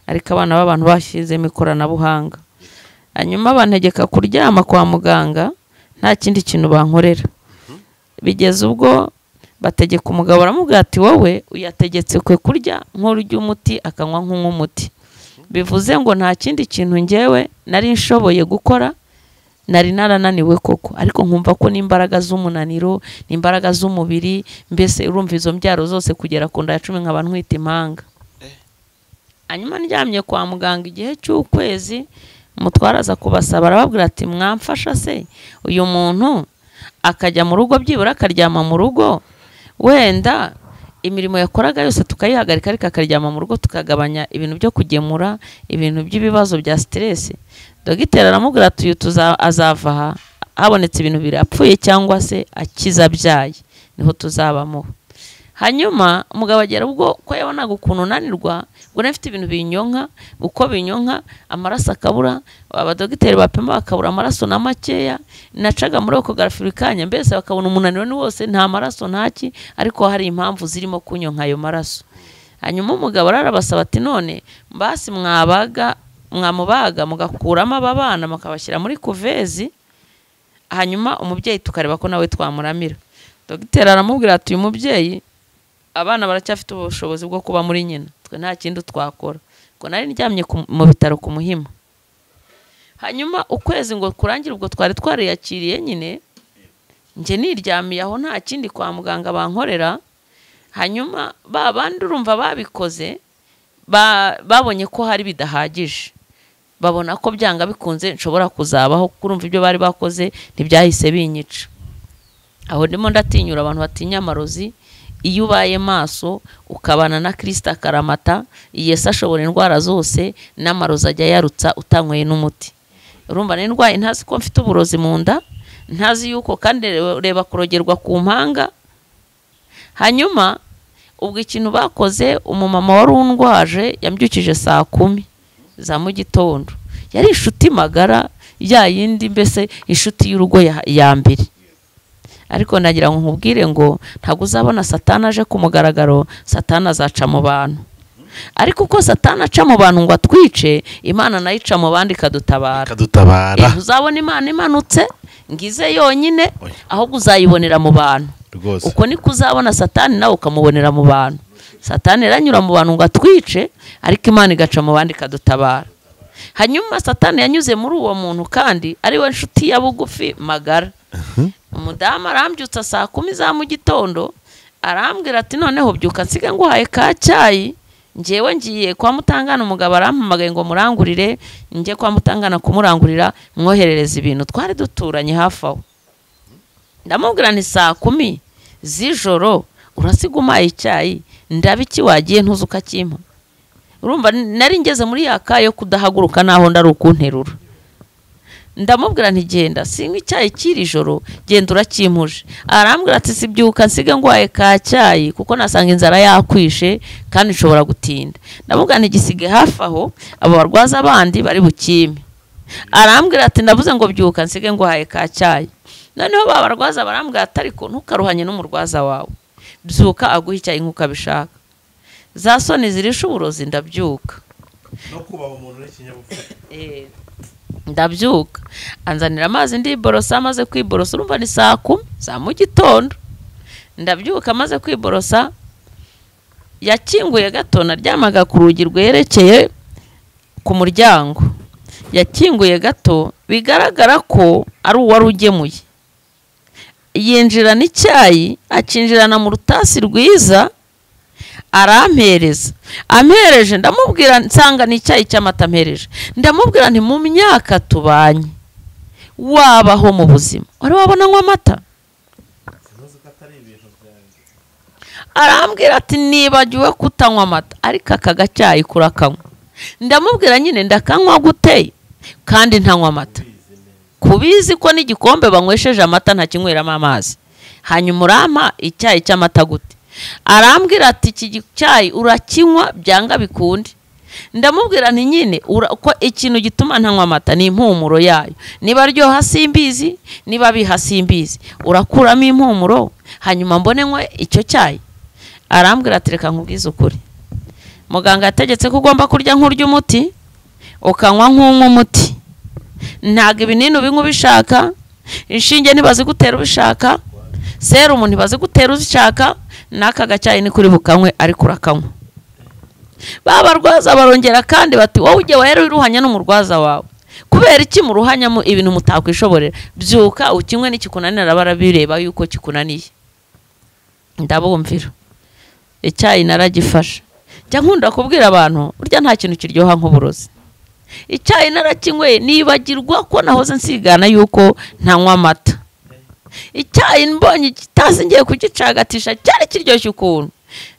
ariko abana b'abantu bashyizemo ikoranabuhanga hanyuma bantegeka kuryama kwa muganga nta kindi kintu bankorera bigeze ubwo bategeka umugabo aramubwira ati wowe uyategetse kwe kurya nk'urya umuti akanywa nk'umuti bivuze ngo nta kindi kintu ngewe nari nshoboye gukora nari narananiwe koko ariko nkumva ko n'imbaraga z'umunaniro n'imbaraga z'umubiri mbese urumva izo mbyaro zose kugera ku nda ya cumi nkaba ntwite impanga hanyuma ndyamye kwa muganga igihe cy'ukwezi umutwara aza kubasaba arababwira ati mwamfasha se uyu muntu akajya mu rugo byibura akaryama mu rugo wenda imirimo yakoraga yose tukayihagarika ariko akaryama mu rugo tukagabanya ibintu byo kugemura ibintu by'ibibazo bya siteresi dogiteri aramubwira ati uyu tuza- azava aha habonetse ibintu bibiri apfuye cyangwa se akiza abyaye niho tuzabamuha hanyuma umugabo agera ubwo ko yabonaga ukuntu unanirwa ubwo nari mfite ibintu binyonka uko binyonka amaraso akabura abadogiteri bapima bakabura amaraso na makeya nacaga muri okogarafikanya mbese bakabona umunaniro ni wose nta maraso ntaki ariko hari impamvu zirimo kunyonka ayo maraso hanyuma umugabo ararabasaba ati none mbasi mwabaga mwamubaga mugakuramo aba bana mukabashyira muri kuvezi hanyuma umubyeyi tukareba ko nawe twamuramira dogiteri aramubwira ati uyu mubyeyi abana baracyafite ubushobozi bwo kuba muri nyina twe nta kindi twakora ngo nari ndyamye ku- mu bitaro ku muhima hanyuma ukwezi ngo kurangire ubwo twari twariyakiriye nyine njye niryamiye aho nta kindi kwa muganga bankorera hanyuma ba bandi urumva babikoze ba- babonye ko hari bidahagije babona ko byanga bikunze nshobora kuzabaho kurumva ibyo bari bakoze ntibyahise binyica aho ndimo ndatinyura abantu batinya amarozi iyo ubaye maso ukabana na kirisita akaramata yesu ashobora indwara zose n'amarozi ajya yarutsa utanyweye n'umuti urumva nari ndwaye ntazi ko mfite uburozi mu nda ntazi yuko kandi reba- reba kurogerwa ku mpanga hanyuma ubwo ikintu bakoze umumama wari undwaje yambyukije saa kumi za mu gitondo yari inshuti magara ya yindi mbese inshuti y'urugo ya- ya mbere ariko nagira ngo nkubwire ngo ntabwo uzabona satana aje ku mugaragaro satana azaca mu bantu ariko uko satana aca mu bantu ngo atwice imana nayo ica mu bandi ikadutabara ikadutabara Eh, uzabona imana imanutse ngize yonyine Oya. ahubwo uzayibonera mu bantu rwose uko niko uzabona satani nawe ukamubonera mu bantu satani iranyura mu bantu ngo atwice ariko imana igaca mu bandi ikadutabara hanyuma satani yanyuze muri uwo muntu kandi ariwe nshuti ya bugufi magara umudamu arambyutsa saa kumi za mu gitondo arambwira ati noneho byuka nsiga nguhaye ka cyayi ngewe ngiye kwa mutangana umugabo arampamagaye ngo murangurire njye kwa mutangana kumurangurira mwoherereza ibintu twari duturanye hafi aho ndamubwira ni saa kumi z'ijoro urasiga umaye icyayi ndaba iki wagiye ntuzi ukakimpa urumva nari ngeze muri ya ka yo kudahaguruka naho ndari ukunterura ndamubwira nti genda sinywa icyayi kiri joro genda urakimpuje arambwira ati sibyuka nsige ngwaye ka cyayi kuko nasanga inzara yakwishe kandi nshobora gutinda ndamubwira nti gisige hafi aho abo barwaza bandi bari bukime arambwira ati ndavuze ngo byuka nsige nguhaye ka cyayi noneho ba barwaza barambwira ati ariko ntukaruhanye n'umurwaza wawe byuka aguha icyayi nk'uko abishaka za soni zirisha uburozi ndabyuka no kubaha umuntu n'ikinyabupfura Eh, ndabyuka anzanira amazi ndiborosa amaze kwiborosa urumva ni saa kumi za mu gitondo ndabyuka amaze kwiborosa yakinguye gato naryamaga ku rugi rwerekeye ku muryango yakinguye gato bigaragara ko ari uwari ugemuye yinjirana icyayi akinjirana mu rutasi rwiza arampereza ampereje ndamubwira nsanga ni icyayi cy'amata ampereje ndamubwira nti mu myaka tubanye wabaho mu buzima wari wabona anywa amata arambwira ati nibagiwe kutanywa amata ariko aka gacyayi kurakanywa ndamubwira nyine ndakanywa guteye kandi ntanywa amata kubizi ko n'igikombe banywesheje amata ntakinyweramo amazi hanyuma urampa icyayi cy'amata gute arambwira ati iki gi- cyayi urakinywa byanga bikunde ndamubwira nti nyine ura- ko ikintu gituma ntanywa amata ni impumuro yayo niba aryoha simbizi niba biha simbizi urakuramo impumuro hanyuma mbone nywe icyo cyayi arambwira ati reka nkubwize ukuri muganga yategetse ko ugomba kurya nk'urya umuti ukanywa nk'unywa umuti ntabwo ibinini ubinywa ubishaka inshinge ntibazigutera ubishaka serumu ntibazigutera uzishaka n'aka gacyayi ni kuri bukanywe ariko urakanywa ba barwaza barongera kandi bati wowe ujye wera wiruhanya n'umurwaza wawe kubera iki muruhanyamo ibintu mutakwishoborera byuka ukinywe n'ikikunanira barabireba yuko kikunaniye ndabumvira icyayi naragifashe jya nkunda kubwira abantu burya nta kintu kiryoha nk'uburozi icyayi narakinyweye nibagirwa ko nahoze nsigana yuko ntanywa amata icyayi mbonye igitasi ngiye kugicagatisha cyari kiryoshye ukuntu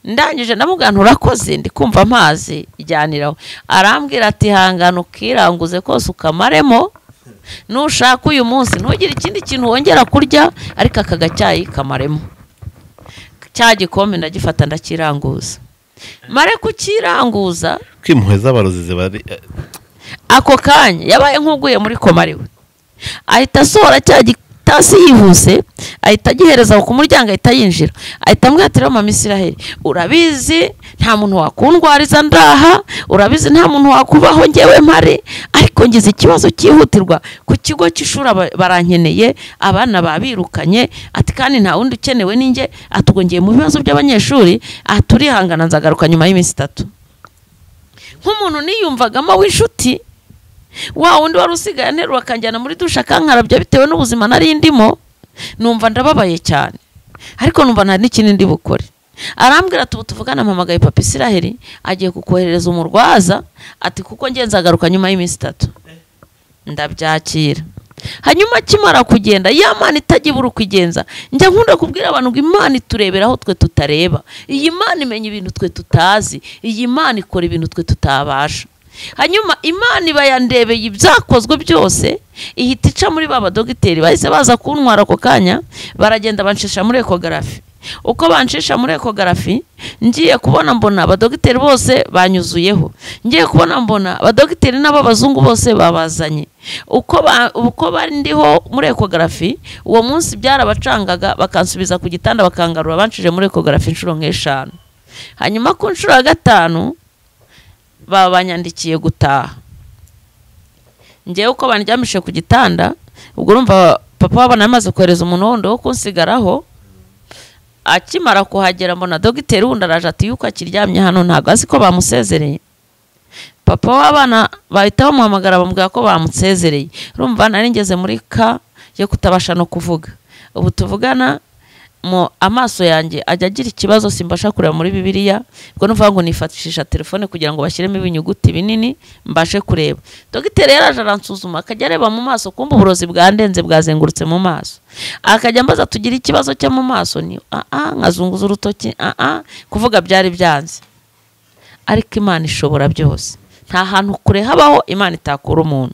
ndangije ndamubwira nti urakoze ndi kumva amazi ijyaniraho arambwira ati hangana ukiranguze kose ukamaremo nushaka uyu munsi ntugire ikindi kintu wongera kurya ariko aka gacyayi kamaremo cya gikombe ndagifata ndakiranguza mare kukiranguza kwimpuhwe z'abarozi ziba ari eh, ako kanya yabaye nk'uguye muri koma ariwe ahita asohora cya gitasi yihuse ahita agihereza ku muryango ahita yinjira ahita amwatira mama isiraheli urabizi nta muntu wakundwariza ndaha urabizi nta muntu wakubaho ngewe mpare ariko ngize ikibazo cyihutirwa ku kigo cy'ishuri aba- barankeneye abana babirukanye ati kandi nta wundi ukenewe ninjye atugongeye mu bibazo by'abanyeshuri aturihangana nzagaruka nyuma y'iminsi itatu nk'umuntu niyumvagamo w'inshuti wa wundi wari usigaye anterura akanjyana muri dushe akankarabya bitewe n'ubuzima nari ndimo numva ndababaye cyane ariko numva nta n'ikindi ndi bukore arambwira ati ubu tuvugana mpamagaye papa isiraheli agiye kukoherereza umurwaza ati kuko ngenzi agaruka nyuma y'iminsi itatu ndabyakira hanyuma akimara kugenda ya mana itagira urukugenza njya nkunda kubwira abantu ngo imana iturebera aho twe tutareba iyi mana imenya ibintu twe tutazi iyi mana ikora ibintu twe tutabasha hanyuma imana iba yandebeye ibyakozwe byose ihita ica muri ba badogiteri bahise baza kuntwara ako kanya baragenda bancisha muri ekogarafi uko bancisha muri ekogarafi ngiye kubona mbona abadogiteri bose banyuzuyeho ngiye kubona mbona abadogiteri n'ab'abazungu bose babazanye uko ba- uko bari ndiho muri ekogarafi uwo munsi byarabacangaga bakansubiza ku gitanda bakangarura bancije muri ekogarafi inshuro nk'eshanu hanyuma ku nshuro ya gatanu baba banyandikiye gutaha ngewe uko bandyamishije ku gitanda ubwo urumva papa wabona yamaze kohereza umuntu wundi wo kunsigaraho akimara kuhagera mbona dogiteri wundi araje ati yuko akiryamye hano ntabwo azi ko bamusezereye papa w'abana bahita bamuhamagara bamubwira ko bamusezereye urumva nari ngeze muri ka yo kutabasha no kuvuga ubu tuvugana mu amaso yanjye ajya agira ikibazo simbasha kureba muri bibiliya ubwo ni ukuvuga ngo nifatishisha telefone kugira ngo bashyiremo ibinyuguti binini mbashe kureba dogiteri yaraje aransuzuma akajya areba mu maso kumva uburozi bwandenze bwazengurutse mu maso akajya ambaza tugira ikibazo cyo mu maso ni aa nkazunguza urutoki aa kuvuga byari byanze ariko imana ishobora byose nta hantu kure habaho imana itakura umuntu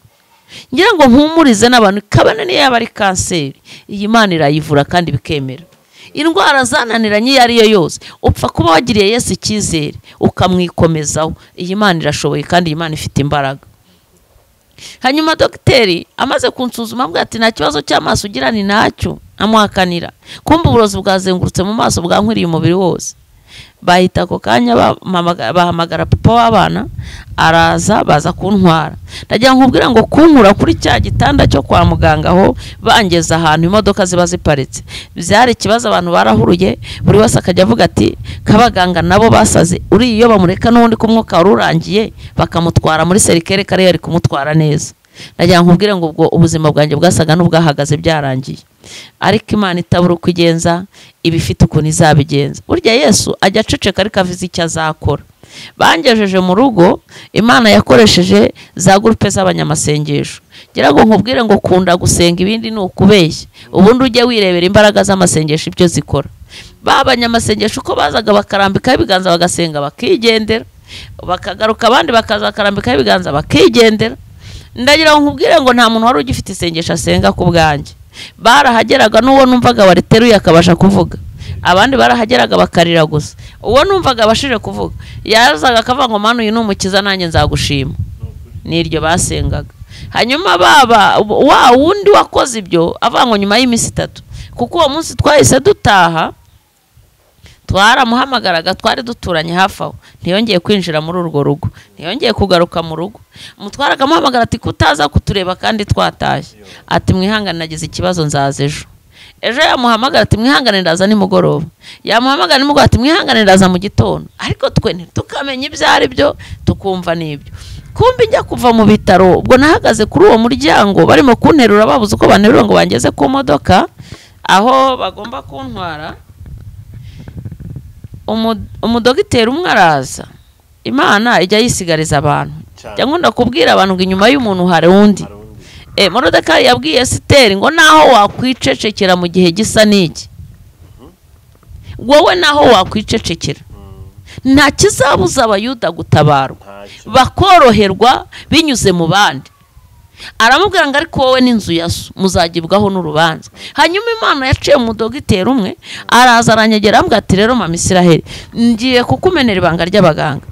ngira ngo mpumurize n'abantu kabone niyo yaba ari kanseri iyi mana irayivura kandi bikemera indwara zananiranye iyo ari yo yose upfa kuba wagiriye yesu icyizere ukamwikomezaho iyi mana irashoboye kandi iyi mana ifite imbaraga hanyuma dogiteri amaze kunsuzuma avuga ati nta kibazo cy'amaso ugira ni nacyo amuhakanira kumva uburozi bwazengurutse mu maso bwankwiriye umubiri wose bahita ako kanya bampamaga- bahamagara papa w'abana araza baza kuntwara ndagira ngo nkubwire ngo kunkura kuri cya gitanda cyo kwa muganga aho bangeze ahantu imodoka ziba ziparitse byari ikibazo abantu barahuruye buri wese akajya avuga ati kabaganga nabo basaze uriya iyo bamureka n'ubundi ko umwuka wari urangiye bakamutwara muri serikere kari yari kumutwara neza ndagira ngo nkubwire ngo ubwo ubuzima bwanjye bwasaga n'ubwahagaze byarangiye ariko imana itabura uko igenza iba ifite ukuntu izabigenza burya yesu ajya aceceka ariko avuze icyo azakora bangejeje mu rugo imana yakoresheje za gurupe z'abanyamasengesho ngira ngo nkubwire ngo kunda gusenga ibindi ni ukubeshya ubundi ujye wirebera imbaraga z'amasengesho ibyo zikora ba banyamasengesho uko bazaga bakarambikaho ibiganza bagasenga bakigendera bakagaruka abandi bakazakarambikaho ibiganza bakigendera ndagira ngo nkubwire ngo nta muntu wari ugifite isengesho asenga ku bwanjye barahageraga n'uwo numvaga wariteruye akabasha kuvuga abandi barahageraga bakarira gusa uwo numvaga abashije kuvuga yazaga akavuga ngo manu uyu ni umukiza nanjye nzagushima n'iryo basengaga hanyuma baba wa wundi wakoze ibyo avuga ngo nyuma y'iminsi itatu kuko uwo munsi twahise dutaha twaramuhamagaraga twari duturanye hafi aho ntiyongeye kwinjira muri urwo rugo ntiyongeye kugaruka mu rugo umutwara akamuhamagara ati kutaza kutureba kandi twatashye ati mwihangane nagize ikibazo nzaza ejo ejo yamuhamagara ati mwihangane ndaza nimugoroba yamuhamagara nimugoroba ati mwihangane ndaza mu gitondo ariko twe ntitukamenye ibyo ari byo tukumva n'ibyo kumbi njya kuva mu bitaro ubwo nahagaze kuri uwo muryango barimo kunterura babuze uko banterura ngo bangeze ku modoka aho bagomba kuntwara umu- umudogiteri umwe araza imana ijya yisigariza abantu Cyane. jya nkunda kubwira abantu ngo inyuma y'umuntu hari undi e, morodekari yabwiye esiteri ngo naho wakwicecekera mu gihe gisa n'iki wowe naho wakwicecekera nta kizabuza abayuda gutabarwa bakoroherwa binyuze mu bandi aramubwira ngo ariko wowe n'inzu ya so muzagibwaho n'urubanza hanyuma imana yaciye mu dogiteri umwe araza aranyegera aramubwira ati rero mama isiraheli ngiye kukumenera ibanga ry'abaganga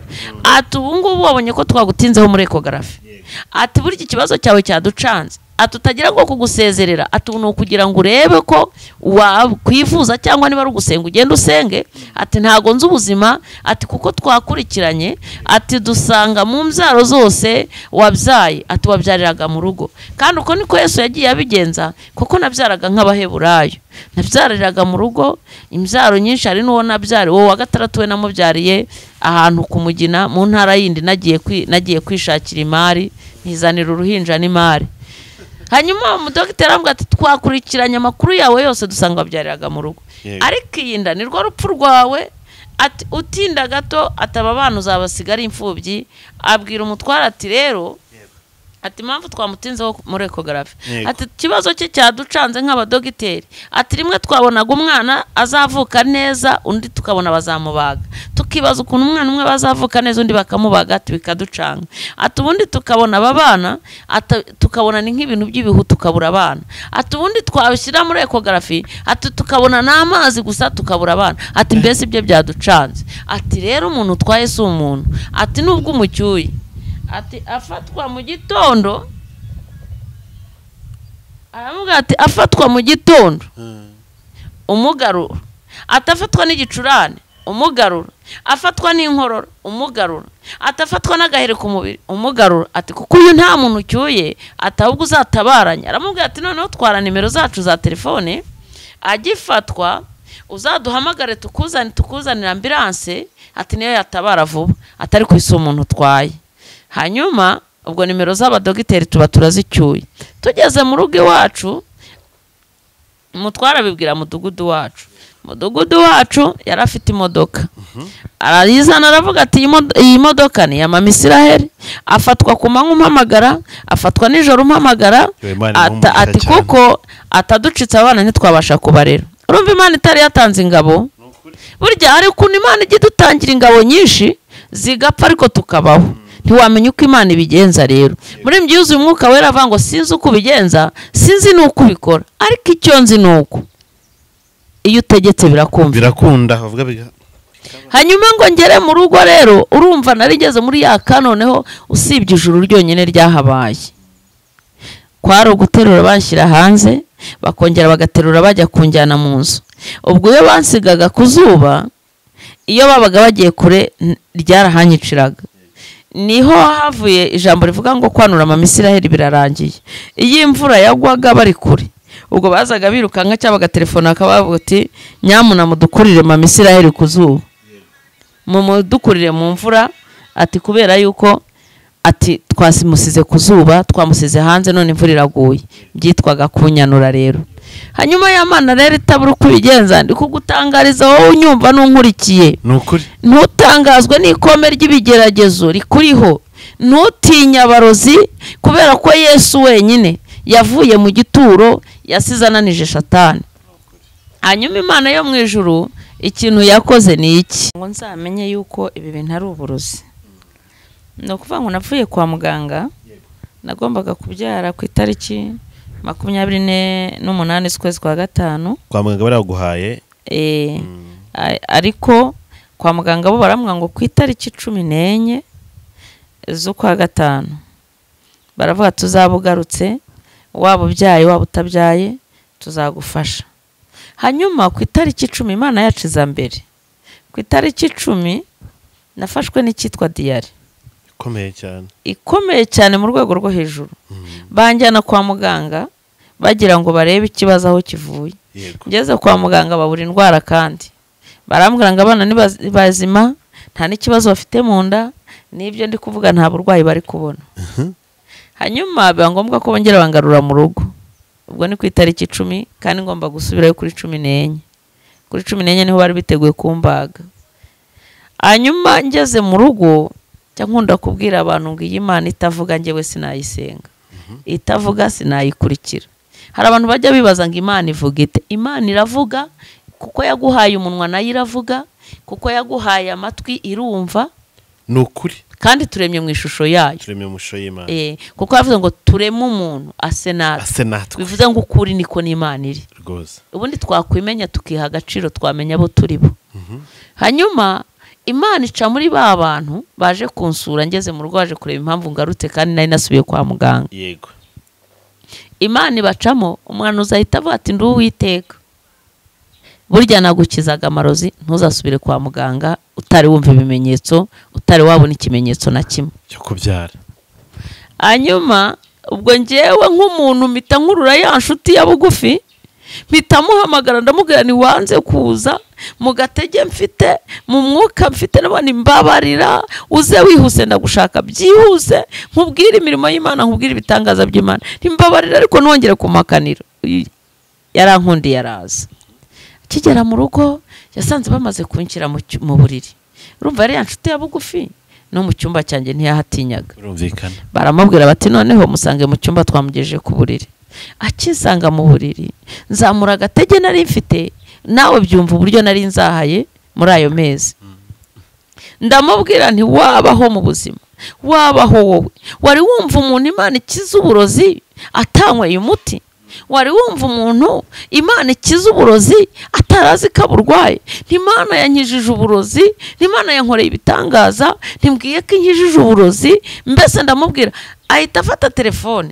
ati ubu ngubu wabonye ko twagutinzeho muri ekogarafi ati buri iki kibazo cyawe cyaducanze ati utagira ngo kugusezerera ati ubu ni ukugira ngo urebe ko wakwivuza cyangwa niba ari ugusenga ugende usenge ati ntago nzi ubuzima ati kuko twakurikiranye ati dusanga mu mbyaro zose wabyaye ati wabyariraga mu rugo kandi uko niko yesu yagiye abigenza kuko nabyaraga nk'abaheburayo nabyariraga mu rugo imbyaro nyinshi hari n'uwo nabyariye uwo wa gatandatu we namubyariye ahantu ku mugina mu ntara yindi nagiye kwi- nagiye kwishakira imari ntizanira uruhinja n'imari hanyuma umudogiteri aramubwira ati twakurikiranye amakuru yawe yose dusanga wabyariraga mu rugo Yego. ariko iyi nda ni rwo rupfu rwawe ati utinda gato ataba abana uzabasiga ari imfubyi abwira umutware ati rero ati impamvu twamutinzeho muri ekogarafi Yego. ati ikibazo cye cyaducanze nk'abadogiteri ati rimwe twabonaga umwana azavuka neza undi tukabona bazamubaga tukibaza ukuntu umwana umwe bazavuka neza undi bakamubaga ati bikaducanga ati ubundi tukabona aba bana ata- tukabona ni nk'ibintu by'ibihu tukabura abana ati ubundi twabishyira muri ekogarafi ati tukabona n'amazi gusa tukabura abana ati mbese ibyo byaducanze ati rero umuntu utwaye si umuntu ati nubwo umucyuye ati afatwa mu gitondo aramubwira ati afatwa mu gitondo umugarura atafatwa n'igicurane umugarura afatwa n'inkorora umugarura atafatwa n'agahere ku mubiri umugarura ati kuko uyu nta muntu ucyuye ati ahubwo uzatabaranya aramubwira ati noneho twara nimero zacu za telefone agifatwa uzaduhamagare tukuzani tukuzanira ambilanse ati niyo yatabara vuba atari ku isi umuntu utwaye hanyuma ubwo nimero z'abadogiteri tuba turazicyuye tugeze mu rugo iwacu umutwara abibwira mudugudu wacu mudugudu wacu yari afite imodoka arayizana aravuga ati "Iyi mod- iyi modoka ni iya mama isiraheli afatwa ku manywa umpamagara afatwa nijoro umpamagara Yo, Imana ata- iramumukiza ati cyane. kuko ataducitse abana ntitwabasha kubarera urumva imana itari yatanze ingabo burya hari ukuntu imana ijya idutangira ingabo nyinshi zigapfa ariko tukabaho ntiwamenya uko imana ibigenza rero muri mbi yuzuye umwuka wera avuga ngo sinzi uko ubigenza sinzi n'uko ubikora ariko icyo nzi ni uko iyo utegetse birakumvira birakunda bavuga biga hanyuma ngo ngere mu rugo rero urumva narigeze muri ya ka noneho usibye ijuru ryonyine ryahabaye kwari uguterura banshyira hanze bakongera bagaterura bajya kunjyana mu nzu ubwo iyo bansigaga ku zuba iyo babaga bagiye kure n- ryarahanyiciraga niho havuye ijambo rivuga ngo kwanura mama isiraheli birarangiye iyo imvura yagwaga bari kure ubwo bazaga birukanka cyangwa bagatelefona bakabavuga ati nyamuna mudukurire mama isiraheli ku zuba mumudukurire mu mvura ati kubera yuko ati twamusize ku zuba twamusize hanze none imvura iraguye byitwaga kunyanura rero hanyuma ya mana rero itabura uko ubigenza ndi kugutangariza wowe unyumva n'unkurikiye ni ukuri ntutangazwe n'ikome ry'ibigeragezo rikuriho ntutinye abarozi kubera ko yesu wenyine yavuye mu gituro yasize ananije shatani hanyuma imana yo mu ijuru ikintu yakoze ni iki ngo nzamenye yuko ibi bintu ari uburozi ni ukuvuga ngo navuye kwa muganga nagombaga kubyara ku itariki makumyabiri ne- n'umunani z'ukwezi kwa gatanu kwa muganga baraguhaye Eh, a- ariko kwa muganga bo baramwa ngo ku itariki cumi n'enye z'ukwa gatanu baravuga tuzaba ugarutse waba ubyaye waba utabyaye tuzagufasha hanyuma ku itariki icumi imana yacu iza mbere ku itariki icumi nafashwe n'icyitwa diyari ikomeye cyane ikomeye cyane mu rwego rwo hejuru banjyana kwa muganga bagira ngo barebe ikibazo aho kivuye yego ngeze kwa muganga babura indwara kandi barambwira ngo abana ni baz- bazima nta n'ikibazo bafite mu nda n'ibyo ndi kuvuga nta burwayi bari kubona hanyuma biba ngombwa ko bongera bangarura mu rugo ubwo ni ku itariki icumi kandi ngomba gusubirayo kuri cumi n'enye kuri cumi n'enye niho bari biteguye kumbaga hanyuma ngeze mu rugo njya nkunda kubwira abantu ngo iyi mana itavuga njyewe sinayisenga itavuga sinayikurikira hari abantu bajya bibaza ngo imana ivuga ite imana iravuga kuko yaguhaye umunwa nayo iravuga kuko yaguhaye amatwi irumva ni ukuri kandi turemye mu ishusho yayo turemye mu shusho y'imana Eh, kuko yavuze ngo tureme umuntu ase natwe ase natwe bivuze ngo ukuri niko n'imana iri rwose ubundi twakwimenya tukiha agaciro twamenya abo turi bo hanyuma imana ica muri ba bantu baje kunsura ngeze mu rugo baje kureba impamvu ngarutse kandi nari nasubiye kwa muganga yego imana ibacamo umuhanuzi ahita avuga ati ndi uwiteka burya nagukizaga amarozi ntuzasubire kwa muganga utari wumva ibimenyetso utari wabona ikimenyetso na kimwe cyo kubyara hanyuma ubwo ngewe nk'umuntu mpita nkurura ya nshuti ya bugufi mpita muhamagara ndamubwira ntiwanze kuza mu gatege mfite mu mwuka mfite nabona imbabarira uze wihuse ndagushaka byihuse nkubwire imirimo y'imana nkubwire ibitangaza by'imana ntimbabarira ariko nongere kumakanira yarankundiye araza akigera mu rugo yasanze bamaze kunshyira mu cyu- mu buriri urumva yari ya nshuti ya bugufi no mu cyumba cyanjye ntiyahatinyaga birumvikana baramubwira bati noneho musange mu cyumba twamugejeje ku buriri akisanga mu buriri nzamura agatege nari mfite nawe byumva uburyo nari nzahaye muri ayo mezi ndamubwira nti wabaho mu buzima wabaho wowe wari wumva umuntu imana ikiza uburozi atanyweye umuti wari wumva umuntu imana ikiza uburozi atarazi ko aburwaye ntimana yankijije uburozi ntimana yankoreye ibitangaza ntimbwiye ko inkijije uburozi mbese ndamubwira ahita afata telefone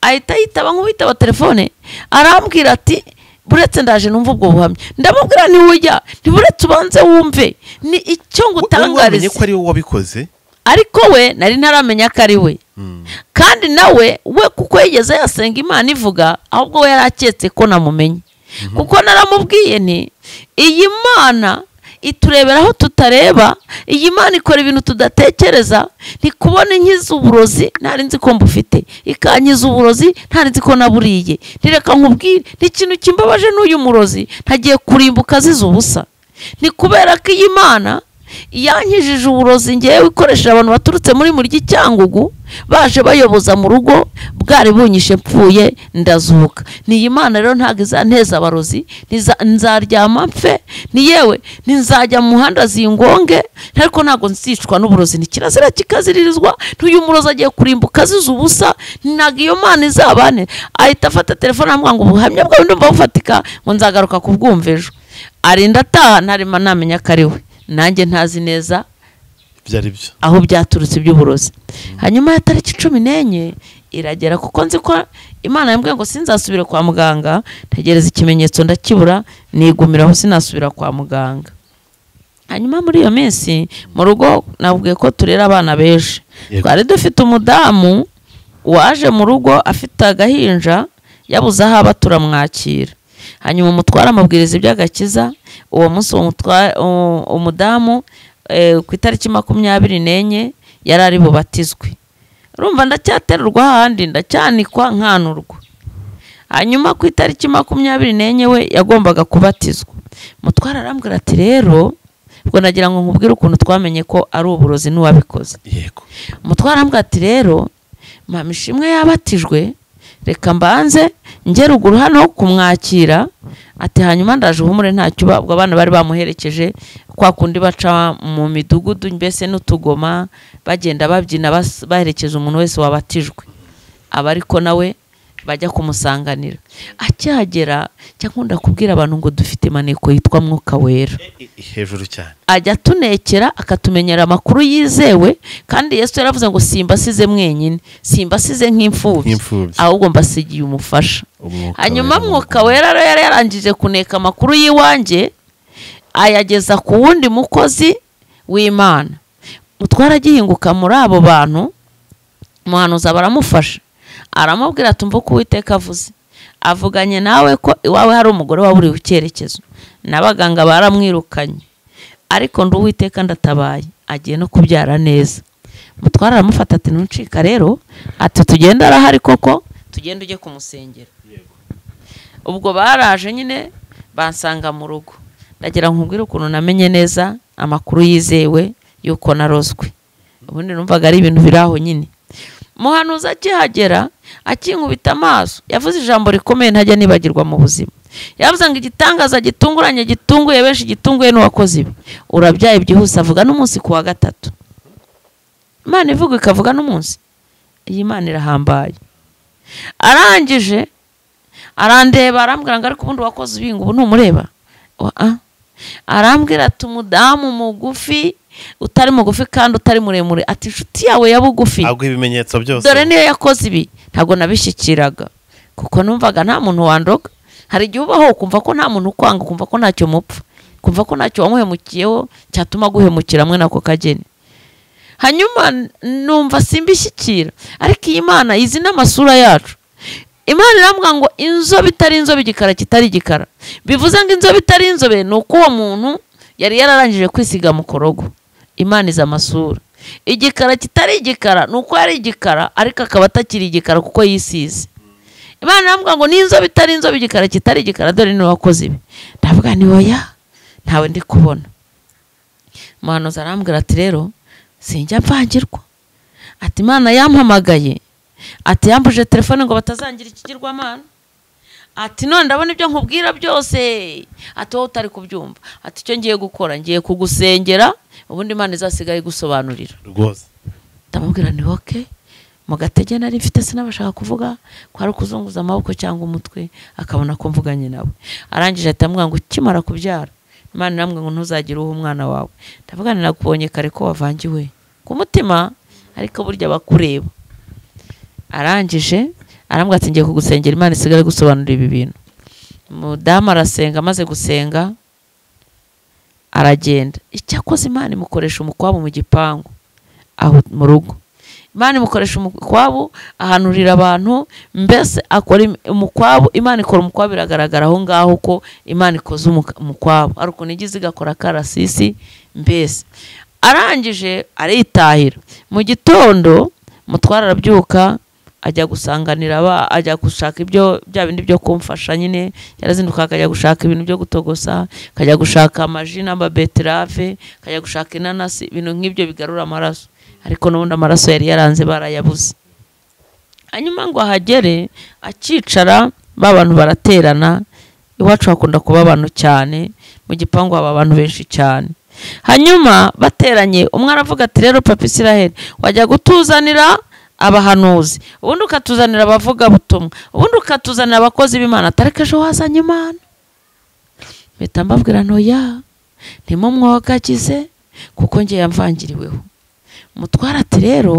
ahita yitaba nk'uwitaba telefone arambwira ati buretse ndaje numva ubwo buhamya ndamubwira ntiwujya ntiburetse ubanze wumve ni icyo ngutangariza wamenye ko ari wowe wabikoze ariko we nari ntaramenya ko ari we kandi nawe we kuko yigeze yasenga imana ivuga ahubwo we yari aketse ko namumenye kuko naramubwiye nti iyi mana iturebera aho tutareba iyi mana ikora ibintu tudatekereza ntikubona inkiza uburozi ntari nzi ko mbufite ikankiza uburozi ntari nzi ko naburiye ntireka nkubwire ni ikintu kimbabaje n'uyu murozi ntagiye kurimbuka azize ubusa ni kubera ko iyi mana yankijije uburozi ngewe ikoresheje abantu baturutse muri muryi cyangugu baje bayoboza mu rugo bwari bunyishe mpfuye ndazuka niyi mana rero ntabwo izanteza abarozi ntiza- nzaryama mfe ni yewe ninzajya mu muhanda zingonge ariko ntabwo nzicwa n'uburozi ni kirazira kikaziririzwa n'uyu murozi agiye kurimbuka azize ubusa ntabwo iyo mana izabane ahita afata telefone aramubwira ngo ubuhamya bwawe ndumva bufatika ngo nzagaruka kubwumva ejo arinda ataha ntarema namenya ko ari we nanjye ntazi neza byari byo aho byaturutse iby'uburozi hanyuma ya tariki cumi n'enye iragera kuko nzi ko imana yambwiye ngo sinzasubire kwa muganga ntegereza ikimenyetso ndakibura nigumira aho sinasubira kwa muganga hanyuma muri iyo minsi mu rugo nabwiye ko turera abana benshi Yego. twari dufite umudamu waje mu rugo afite agahinja yabuze aho aba turamwakira hanyuma umutwara amabwiriza iby'agakiza uwo munsi uwo mutwa- u- umudamu eh, ku itariki makumyabiri n'enye yari ari bubatizwe urumva ndacyaterurwa ahandi ndacyanikwa nkanurwa hanyuma ku itariki makumyabiri n'enye we yagombaga kubatizwa mutwara arambwira ati rero ubwo nagira ngo nkubwire ukuntu twamenye ko ari uburozi n'uwabikoze yego umutwara arambwira ati rero mama ishimwe yabatijwe reka mbanze nge ruguru hano ho kumwakira ati hanyuma ndaje uhumure ntacyo uba ubwo abana bari bamuherekeje kwa kundi baca mu midugudu mbese n'utugoma bagenda babyina bas- baherekeza umuntu wese wabatijwe aba ariko nawe bajya kumusanganira akihagera cyangwa nkunda kubwira abantu ngo dufite imaneko yitwa mwuka wera hejuru cyane ajya atunekera akatumenyera amakuru yizewe kandi yesu yaravuze ngo simbasize mwenyine simbasize nk'imfubyi Nk'imfubyi. ahubwo mbasigiye umufasha Umwuka hanyuma wera. mwuka wera rero yari yarangije kuneka amakuru y'iwanjye ayageza ku wundi mukozi w'imana mutwara agihinguka muri abo bantu umuhanuzi aba aramufasha aramubwira ati umva uko uwiteka avuze avuganye nawe ko iwawe hari umugore waburiwe icyerekezo n'abaganga baramwirukanye ariko ndi uwiteka ndatabaye agiye no kubyara neza mutwara aramufata ati ntucika rero ati tugende arahari koko tugende ujye kumusengera ubwo baraje nyine bansanga mu rugo ndagira nkubwire ukuntu namenye neza amakuru yizewe y'uko narozwe ubundi numvaga ari ibintu biri aho nyine muhanuzi akihagera akinkubita amaso yavuze ijambo rikomeye ntajya nibagirwa mu buzima yavuze ngo igitangaza gitunguranye gitunguye benshi gitunguye n'uwakoze ibi urabyaye byihuse avuga n'umunsi ku wa gatatu imana ivuga ikavuga n'umunsi iyi mana irahambaye arangije arandeba arambwira ngo ariko ubundi wakoze ibinga ubu ntumureba Oa. arambwira ati umudamu mugufi utari mugufi kandi utari muremure ati inshuti yawe ya bugufi ntabwo ibimenyetso byose dore niyo yakoze ibi ntabwo nabishyikiraga kuko numvaga nta muntu wandoga hari igihe ubaho ukumva ko nta muntu ukwanga ukumva ko ntacyo mupfa ukumva ko ntacyo wamuhemukiyeho cyatuma guhemukira mwe nako kageni hanyuma n- numva simbishyikira ariko iyi mana izi n'amasura yacu imana irambwira ngo inzobe itari inzobe igikara kitari igikara bivuze ngo inzobe itari inzobe ni uko uwo muntu yari yararangije kwisiga mu korogo imana izi amasura igikara kitari igikara ni uko yari igikara ariko akaba atakiri igikara kuko yisize imana irambwira ngo n'inzobe itari inzobe igikara kitari igikara dore ni wakoze ibi ndavuga ni oya ntawe ndi kubona umuhanuzi arambwira ati rero sinjya mvangirwa ati imana yampamagaye ati yambuje telefone ngo batazangira ikigirwamana ati none ndabona ibyo nkubwira byose ati wowe utari kubyumva ati icyo ngiye gukora ngiye kugusengera ubundi imana izasigaye igusobanurira rwose ndamubwira ni oke mu gatege nari mfite sinabashaka kuvuga ko ari ukuzunguza amaboko cyangwa umutwe akabona ko mvuganye nawe arangije ahita amubwira ngo ukimara kubyara imana namwe ngo ntuzagire uha umwana wawe ndavuga ngo nakubonye kare ko wavangiwe ku mutima ariko burya bakureba arangije arambwira ati ngiye kugusengera imana isigare gusobanura ibi bintu umudamu arasenga amaze gusenga aragenda icyakoze imana imukoresha umukwabu mu gipangu aho mu rugo imana imukoresha umukwabu ahanurira abantu mbese akora im- umukwabu imana ikora umukwabu biragaragara aho ngaho ko imana ikoze umuka- umukwabu ari ukuntu igize igakora akarasisi mbese arangije aritahira mu gitondo mutwara arabyuka ajya gusanganira aba ajya gushaka ibyo bya bindi byo kumfasha nyine yarazinduka akajya gushaka ibintu byo gutogosa akajya gushaka amaji n'amabeterave akajya gushaka inanasi ibintu nk'ibyo bigarura amaraso ariko n'ubundi amaraso yari yaranze barayabuze hanyuma ngo ahagere akicara ba bantu baraterana iwacu hakunda kuba abantu cyane mu gipangu haba abantu benshi cyane hanyuma bateranye umwe aravuga ati rero papa israheli wajya gutuzanira abahanuzi ubundi ukatuzanira abavugabutumwa ubundi ukatuzanira abakozi b'imana tariki ejo wazanye imana mpita mbabwira ntoya ntimo mwogagize kuko njye yamvangiriweho mutwara ati rero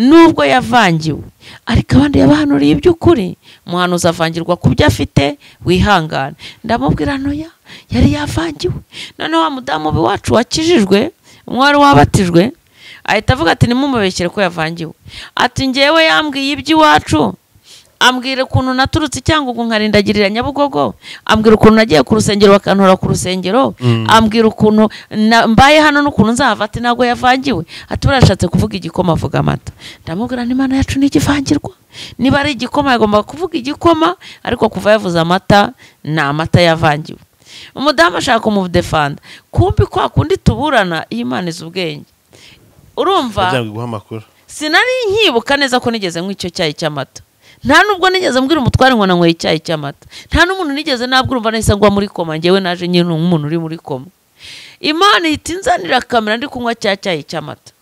nubwo yavangiwe ariko abandi yabahanuriye iby'ukuri umuhanuzi avangirwa ku byo afite wihangane ndamubwira ntoya yari yavangiwe none wa mudamu wacu wakijijwe umwari wabatijwe ahita avuga ati nimumubeshyere ko yavangiwe ati ngewe yambwiye iby'iwacu ambwira ukuntu naturutse cyangwa ubu nkarindagirira nyabugogo ambwira ukuntu nagiye ku rusengero bakantora ku rusengero ambwira ukuntu na- mbaye hano n'ukuntu nzahava ati ntabwo yavangiwe ati burashatse kuvuga igikoma avuga amata ndamubwira ni imana yacu ntigivangirwa niba ari igikoma yagomba kuvuga igikoma ariko kuva yavuze amata ni amata yavangiwe umudamu ashaka kumudefanda kumbi kwa kundi tuburana iyi Imana izi ubwenge urumva kugira ngo iguhe amakuru sinari nkibuka neza ko nigeze nywa icyo cyayi cy'amata nta nubwo nigeze mbwira umutware ngo nanyweye icyayi cy'amata nta n'umuntu nigeze nabwira umva nahise ngwa muri koma ngewe naje nyine nk'umuntu uri muri koma imana ihita inzanira kamera ndi kunywa cya cyayi cy'amata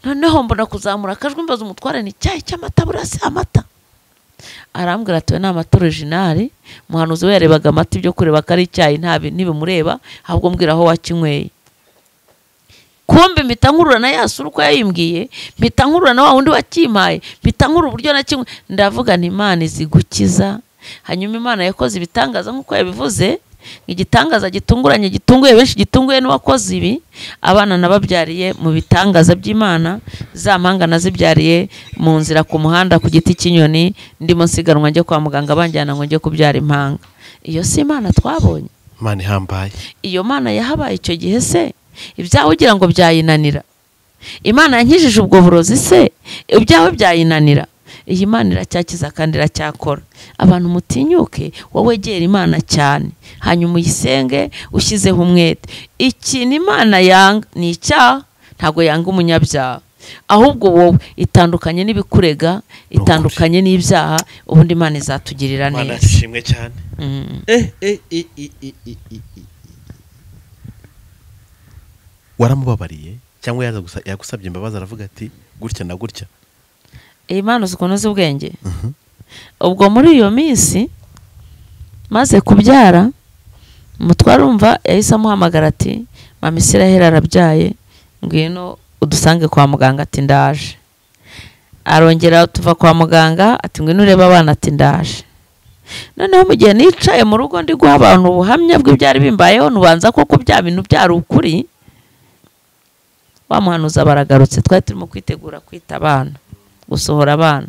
noneho mbona kuzamura akajwi mbaza umutware ni icyayi cy'amata burasi amata arambwira ati "Oya, ni amata originari umuhanuzi we yarebaga amata ibyo kureba ko ari icyayi ntabi- ntibimureba ahubwo mbwira aho wakinyweye kumbe mpita nkurura na ya sura uko yayimbwiye mpita nkurura na wa wundi wakimpaye mpita nkurura uburyo na kimwe ndavuga nti imana izi gukiza hanyuma imana yakoze ibitangaza nk'uko yabivuze igitangaza gitunguranye gitunguye benshi gitunguye n'uwakoze ibi abana nababyariye mu bitangaza by'imana za mpanga nazibyariye mu nzira ku muhanda ku giti cy'inyoni ndimo nsiganwa njye kwa muganga banjyana ngo njye kubyara impanga iyo si imana twabonye imana ihambaye iyo mana yahabaye icyo gihe se ibyawe ugira ngo byayinanira imana yankijije ubwo burozi se ibyawe byayinanira iyi mana iracyakiza kandi iracyakora abantu mutinyuke wowe wegera imana cyane hanyuma uyisenge ushyizeho umwete ikintu imana yanga ni icyaha ntabwo yanga umunyabyaha ahubwo wowe itandukanye n'ibikurega itandukanye n'ibyaha ubundi imana izatugirira imana neza ishimwe cyane Mm. waramubabariye cyangwa yaza gusa- yagusabye imbabazi aravuga ati gutya na gutya iyi mpano ukuntu uzi ubwenge ubwo muri iyo minsi maze kubyara umutware umva yahise amuhamagara ati mama isiraheli arabyaye ngwino udusange kwa muganga ati ndaje arongera tuva kwa muganga ati ngwino urebe abana ati ndaje noneho mu gihe nicaye mu rugo ndi guha abantu ubuhamya bw'ibyari bimbayeho ntubanza koko bya bintu byari ukuri wa muhanuza baragarutse twari turimo kwitegura kwita abana gusohora abana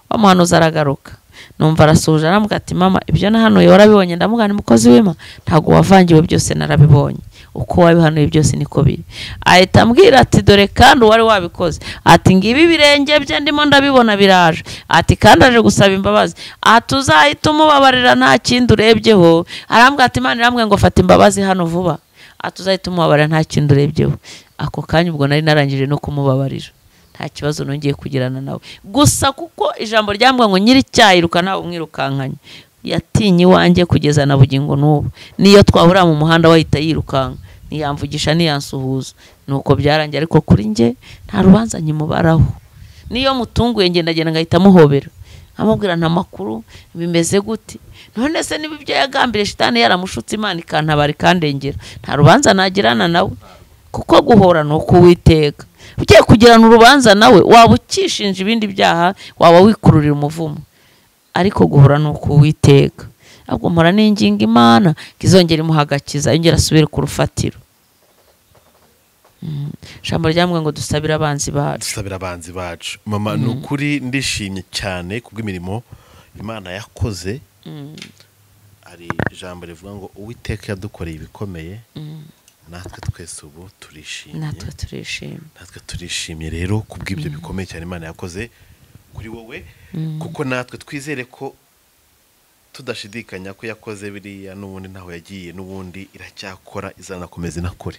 wa muhanuzi aragaruka numva arasuhuje arambwira ati mama ibyo nahanuye warabibonye ndamugana umukozi w'ima ntabwo wavangiwe byose narabibonye uko wabihanuye byose niko biri ahita ambwira ati dore kandi uwari wabikoze ati ngibi ibirenge bye ndimo ndabibona biraje ati kandi aje gusaba imbabazi ati uzahita umubabarira nta kindi urebyeho arambwira ati imana irambwiye ngo fata imbabazi hano vuba ati uzahita umubabarira nta kindi urebyeho ako kanya ubwo nari narangije no kumubabarira nta kibazo nongeye kugirana nawe gusa kuko ijambo ryambwa ngo nyiri icyayirukana umwirukankanye yatinye iwanjye kugeza na bugingo n'ubu niyo twahurira mu muhanda we ahita yirukanka ntiyamvugisha ntiyansuhuza nuko byarangiye ariko kuri njye nta rubanza nkimubaraho niyo mutunguye ngenda ngenda ngahita muhobera amubwira nta makuru bimeze gute none se niba ibyo yagambiriye shitani yaramushutse imana ikantabara ikandengera nta rubanza nagirana nawe kuko guhora ni ukuwiteka ugiye kugirana urubanza nawe waba ukishinja ibindi byaha waba wikururira umuvumo ariko guhora ni ukuwiteka ahubwo mpora n'inginga imana ngo izongere imuha agakiza yongere asubire ku rufatiro Mm. ijambo ryambwe ngo dusabire abanzi bacu dusabira abanzi bacu mama ni ukuri ndishimye cyane kubw'imirimo imana yakoze hari ijambo rivuga ngo uwiteka yadukoreye ibikomeye natwe twese ubu turishimye natwe turishima natwe turishimye rero kubw'ibyo bikomeye cyane imana yakoze kuri wowe kuko natwe twizere ko tudashidikanya ko yakoze biriya n'ubundi ntaho yagiye n'ubundi iracyakora izanakomeza inakore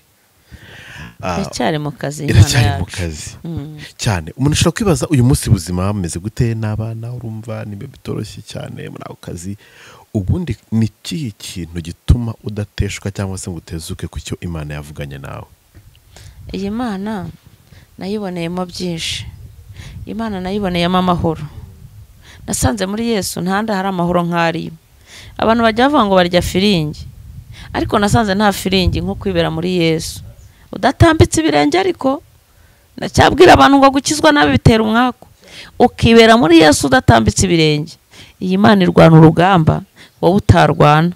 Ah, iracyari mu kazi imana iracyari mu yacu kazi cyane umuntu ashobora kwibaza uyu munsi ubuzima bumeze gute n'abana urumva niba bitoroshye cyane muri ako kazi ubundi ni ikihe kintu gituma udateshwa cyangwa se ngo utezuke ku cyo imana yavuganye nawe iyi mana nayiboneyemo byinshi imana nayiboneyemo amahoro nasanze muri yesu ntahandi hari amahoro nk'ariyo abantu bajya bavuga ngo barya firingi ariko nasanze nta firingi nko kwibera muri yesu udatambitse ibirenge ariko nacyabwira abantu ngo gukizwa nabi bitera umwaku ukibera muri yesu udatambitse ibirenge iyi mana irwana urugamba wowe utarwana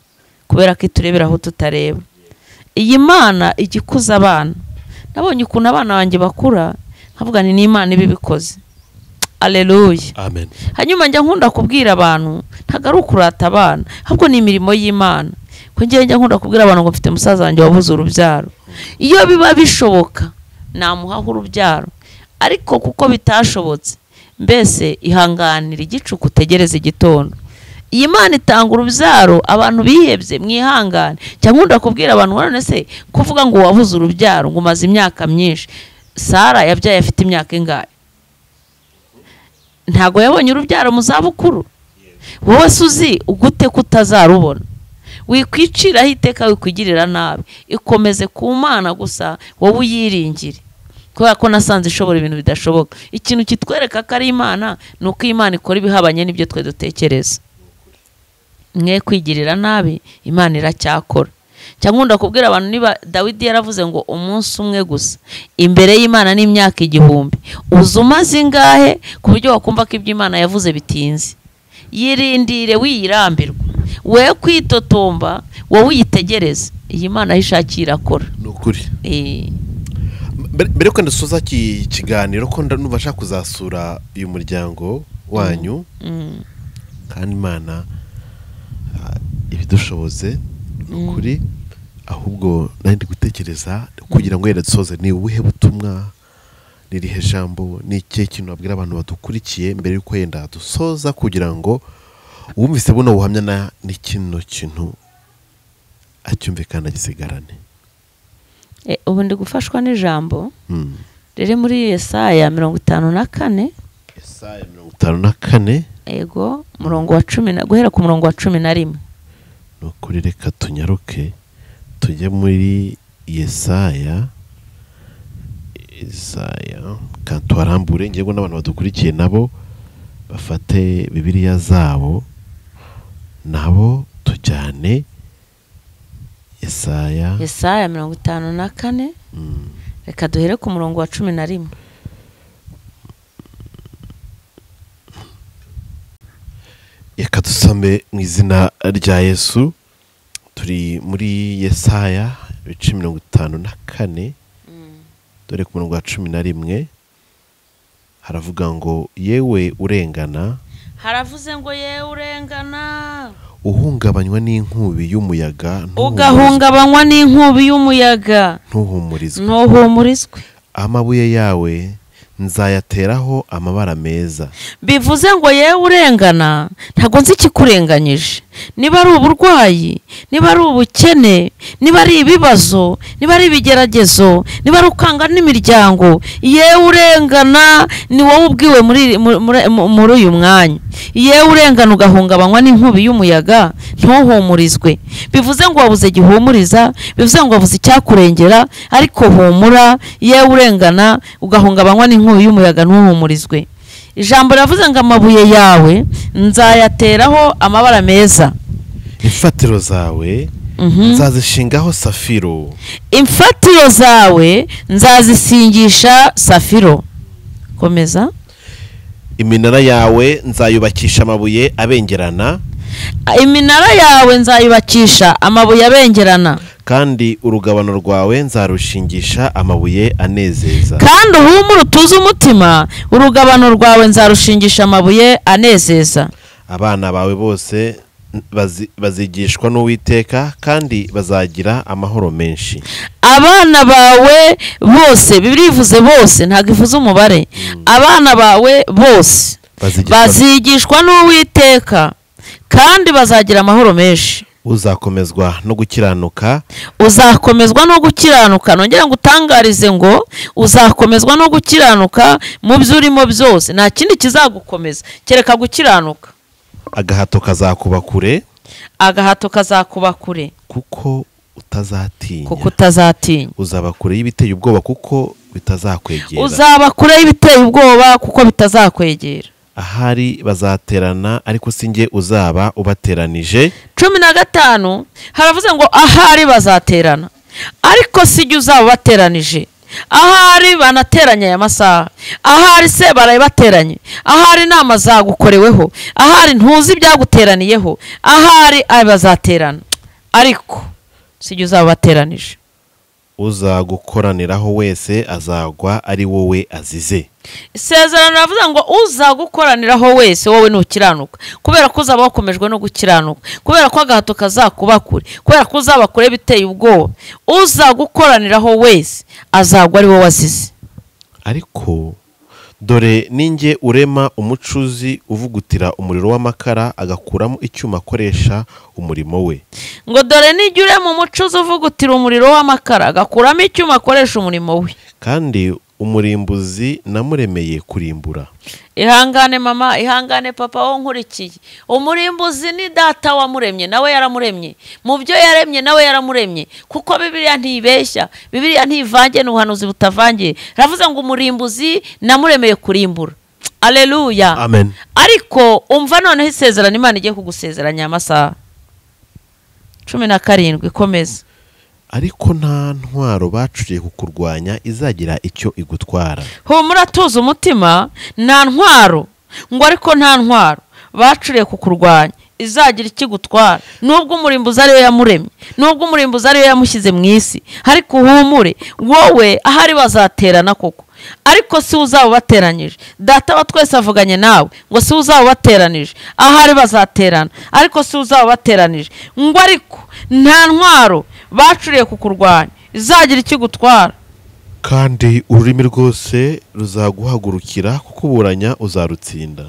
kubera ko iturebera aho tutareba iyi mana ijya ikuza abana nabonye ukuntu abana banjye bakura nkavuga ni n'imana iba ibikoze aleluya amen hanyuma njya nkunda kubwira abantu ntabwo ari ukurata abana ahubwo ni imirimo y'imana ko ngewe njya nkunda kubwira abantu ngo mfite musaza wanjye wabuze urubyaro iyo biba bishoboka namuhaho urubyaro ariko kuko bitashobotse mbese ihanganira igicuku utegereze igitondo iyi mana itanga urubyaro abantu bihebye mwihangane cyangwa nkunda kubwira abantu ngo none se kuvuga ngo wabuze urubyaro ngo umaze imyaka myinshi sara yabyaye afite imyaka ingahe ntabwo yabonye urubyaro mu zabukuru wowe se uzi ugute ko utazarubona wikwiciraho iteka wikwigirira nabi ikomeze ku mana gusa wowe uyiringire kubera ko nasanze ishobora ibintu bidashoboka ikintu kitwereka ko ari imana ni uko imana ikora ibihabanye n'ibyo twe dutekereza mwe kwigirira nabi imana iracyakora cyangwa nkunda kubwira abantu niba dawidi yaravuze ngo umunsi umwe gusa imbere y'imana ni imyaka igihumbi uza umaze ingahe ku buryo wakumva ko ibyo imana yavuze bitinze yirindire wiyirambirwa we kwitotomba wowe uyitegereze iyi mana aho ishakiye irakora ni ukuri Eh, mbere mbere yuko dusoza iki kiganiro ko ndumva nshaka kuzasura uyu muryango wanyu mm, kandi imana ah, ibidushoboze ni ukuri ahubwo nari ndi gutekereza kugira ngo yenda dusoze ni ubuhe butumwa ni irihe jambo ni ikihe kintu wabwira abantu badukurikiye mbere y'uko yenda dusoza kugira ngo uwumvise buno buhamya na- ni kino kintu acyumvikana agisigarane eh, ubu ndi gufashwa n'ijambo Hmm. riri muri yesaya mirongo itanu na kane Yesaya mirongo itanu na kane ego murongo wa cumi na guhera ku murongo wa cumi na rimwe ni ukuri reka tunyaruke tujye muri yesaya yesaya kandi tuharambure ngewe n'abantu badukurikiye nabo bafate bibiriya zabo nabo tujyane yesaya yesaya mirongo itanu na kane Mm, reka duhere ku murongo wa cumi na rimwe reka dusome mu izina rya yesu turi muri yesaya ibice mirongo itanu na kane dore ku murongo wa cumi na rimwe haravuga ngo yewe urengana haravuze ngo yewe urengana uhungabanywa n'inkubi y'umuyaga ntuhumuriz- ugahungabanywa n'inkubi y'umuyaga ntuhumurizwe ntuhumurizwe amabuye yawe nzayateraho amabara meza bivuze ngo yewe urengana ntabwo nzi ikikurenganyije niba ari uburwayi niba ari ubukene niba ari ibibazo niba ari ibigeragezo niba ari ukanga n'imiryango yewe urengana ni wowe ubwiwe muri muri- muri- mu- muri uyu mwanya yewe urengana ugahungabanywa n'inkubi y'umuyaga ntuhumurizwe bivuze ngo wabuze igihumuriza bivuze ngo wabuze icyakurengera ariko humura yewe urengana ugahungabanywa n'inkubi y'umuyaga ntuhumurizwe ijambo riravuze ngo amabuye yawe nzayateraho amabara meza imfatiro zawe Mhm. nzazishingaho safiro imfatiro zawe nzazisingisha safiro komeza iminara yawe nzayubakisha amabuye abengerana iminara yawe nzayubakisha amabuye abengerana kandi urugabano rwawe nzarushingisha amabuye anezeza kandi uhumure utuze umutima urugabano rwawe nzarushingisha amabuye anezeza abana bawe bose bazi- bazigishwa n'uwiteka kandi bazagira amahoro menshi abana bawe bose bibiriya ivuze bose ntabwo ivuze umubare abana bawe bose Bazigishwa- bazigishwa n'uwiteka kandi bazagira amahoro menshi uzakomezwa no gukiranuka uzakomezwa no gukiranuka nongera ngo utangarize ngo uzakomezwa no gukiranuka mu byo urimo byose nta kindi kizagukomeza kereka gukiranuka agahato kazakuba kure agahato kazakuba kure kuko utazatinya kuko utazatinya uzaba kure y'ibiteye ubwoba kuko bitazakwegera uzaba kure y'ibiteye ubwoba kuko bitazakwegera ahari bazaterana ariko si njye uzaba ubateranije cumi na gatanu haravuze ngo ahari bazaterana ariko si jye uzaba ubateranije ahari banateranye aya masaha ahari se baraye bateranye ahari inama zagukoreweho ahari ntuzi ibyaguteraniyeho ahari ari bazaterana ariko si jye uzaba ubateranije uzagukoraniraho wese azagwa ari wowe azize isezerano riravuze ngo uzagukoraniraho wese wowe ntukiranuka kubera ko uzaba wakomejwe no gukiranuka kubera ko agahato kazakuba kure kubera ko uzaba kure biteye ubwoba uzagukoraniraho wese azagwa ari wowe wazize ariko dore ninjye urema umucuzi uvugutira umuriro w'amakara agakuramo icyuma akoresha umurimo we ngo dore nijya urema umucuzi uvugutira umuriro w'amakara agakuramo icyuma akoresha umurimo we kandi umurimbuzi namuremeye kurimbura ihangane mama ihangane papa wo nkurikiye umurimbuzi ni data wamuremye nawe yaramuremye mu byo yaremye nawe yaramuremye kuko bibiliya ntibeshya bibiliya ntivange n'ubuhanuzi butavangiye ravuze ngo umurimbuzi namuremeye kurimbura aleluya amen ariko umva noneho isezerano imana igiye kugusezeranya aya masaha cumi na karindwi komeza ariko nta ntwaro bacuriye kukurwanya izagira icyo igutwara humura tuzi umutima nta ntwaro ngo ariko nta ntwaro bacuriye kukurwanya izagira ikigutwara nubwo umurimbuzi ariyo yamuremye nubwo umurimbuzi ariyo yamushyize mu isi ariko uhumure wowe ahari bazaterana koko ariko si uzaba ubateranyije data wa twese avuganye nawe ngo si uzaba ubateranije ahari bazaterana ariko si uzaba ubateranije ngo ariko nta ntwaro bacuriye kukurwanya izagira ikigutwara kandi ururimi rwose ruzaguhagurukira kukuburanya uzarutsinda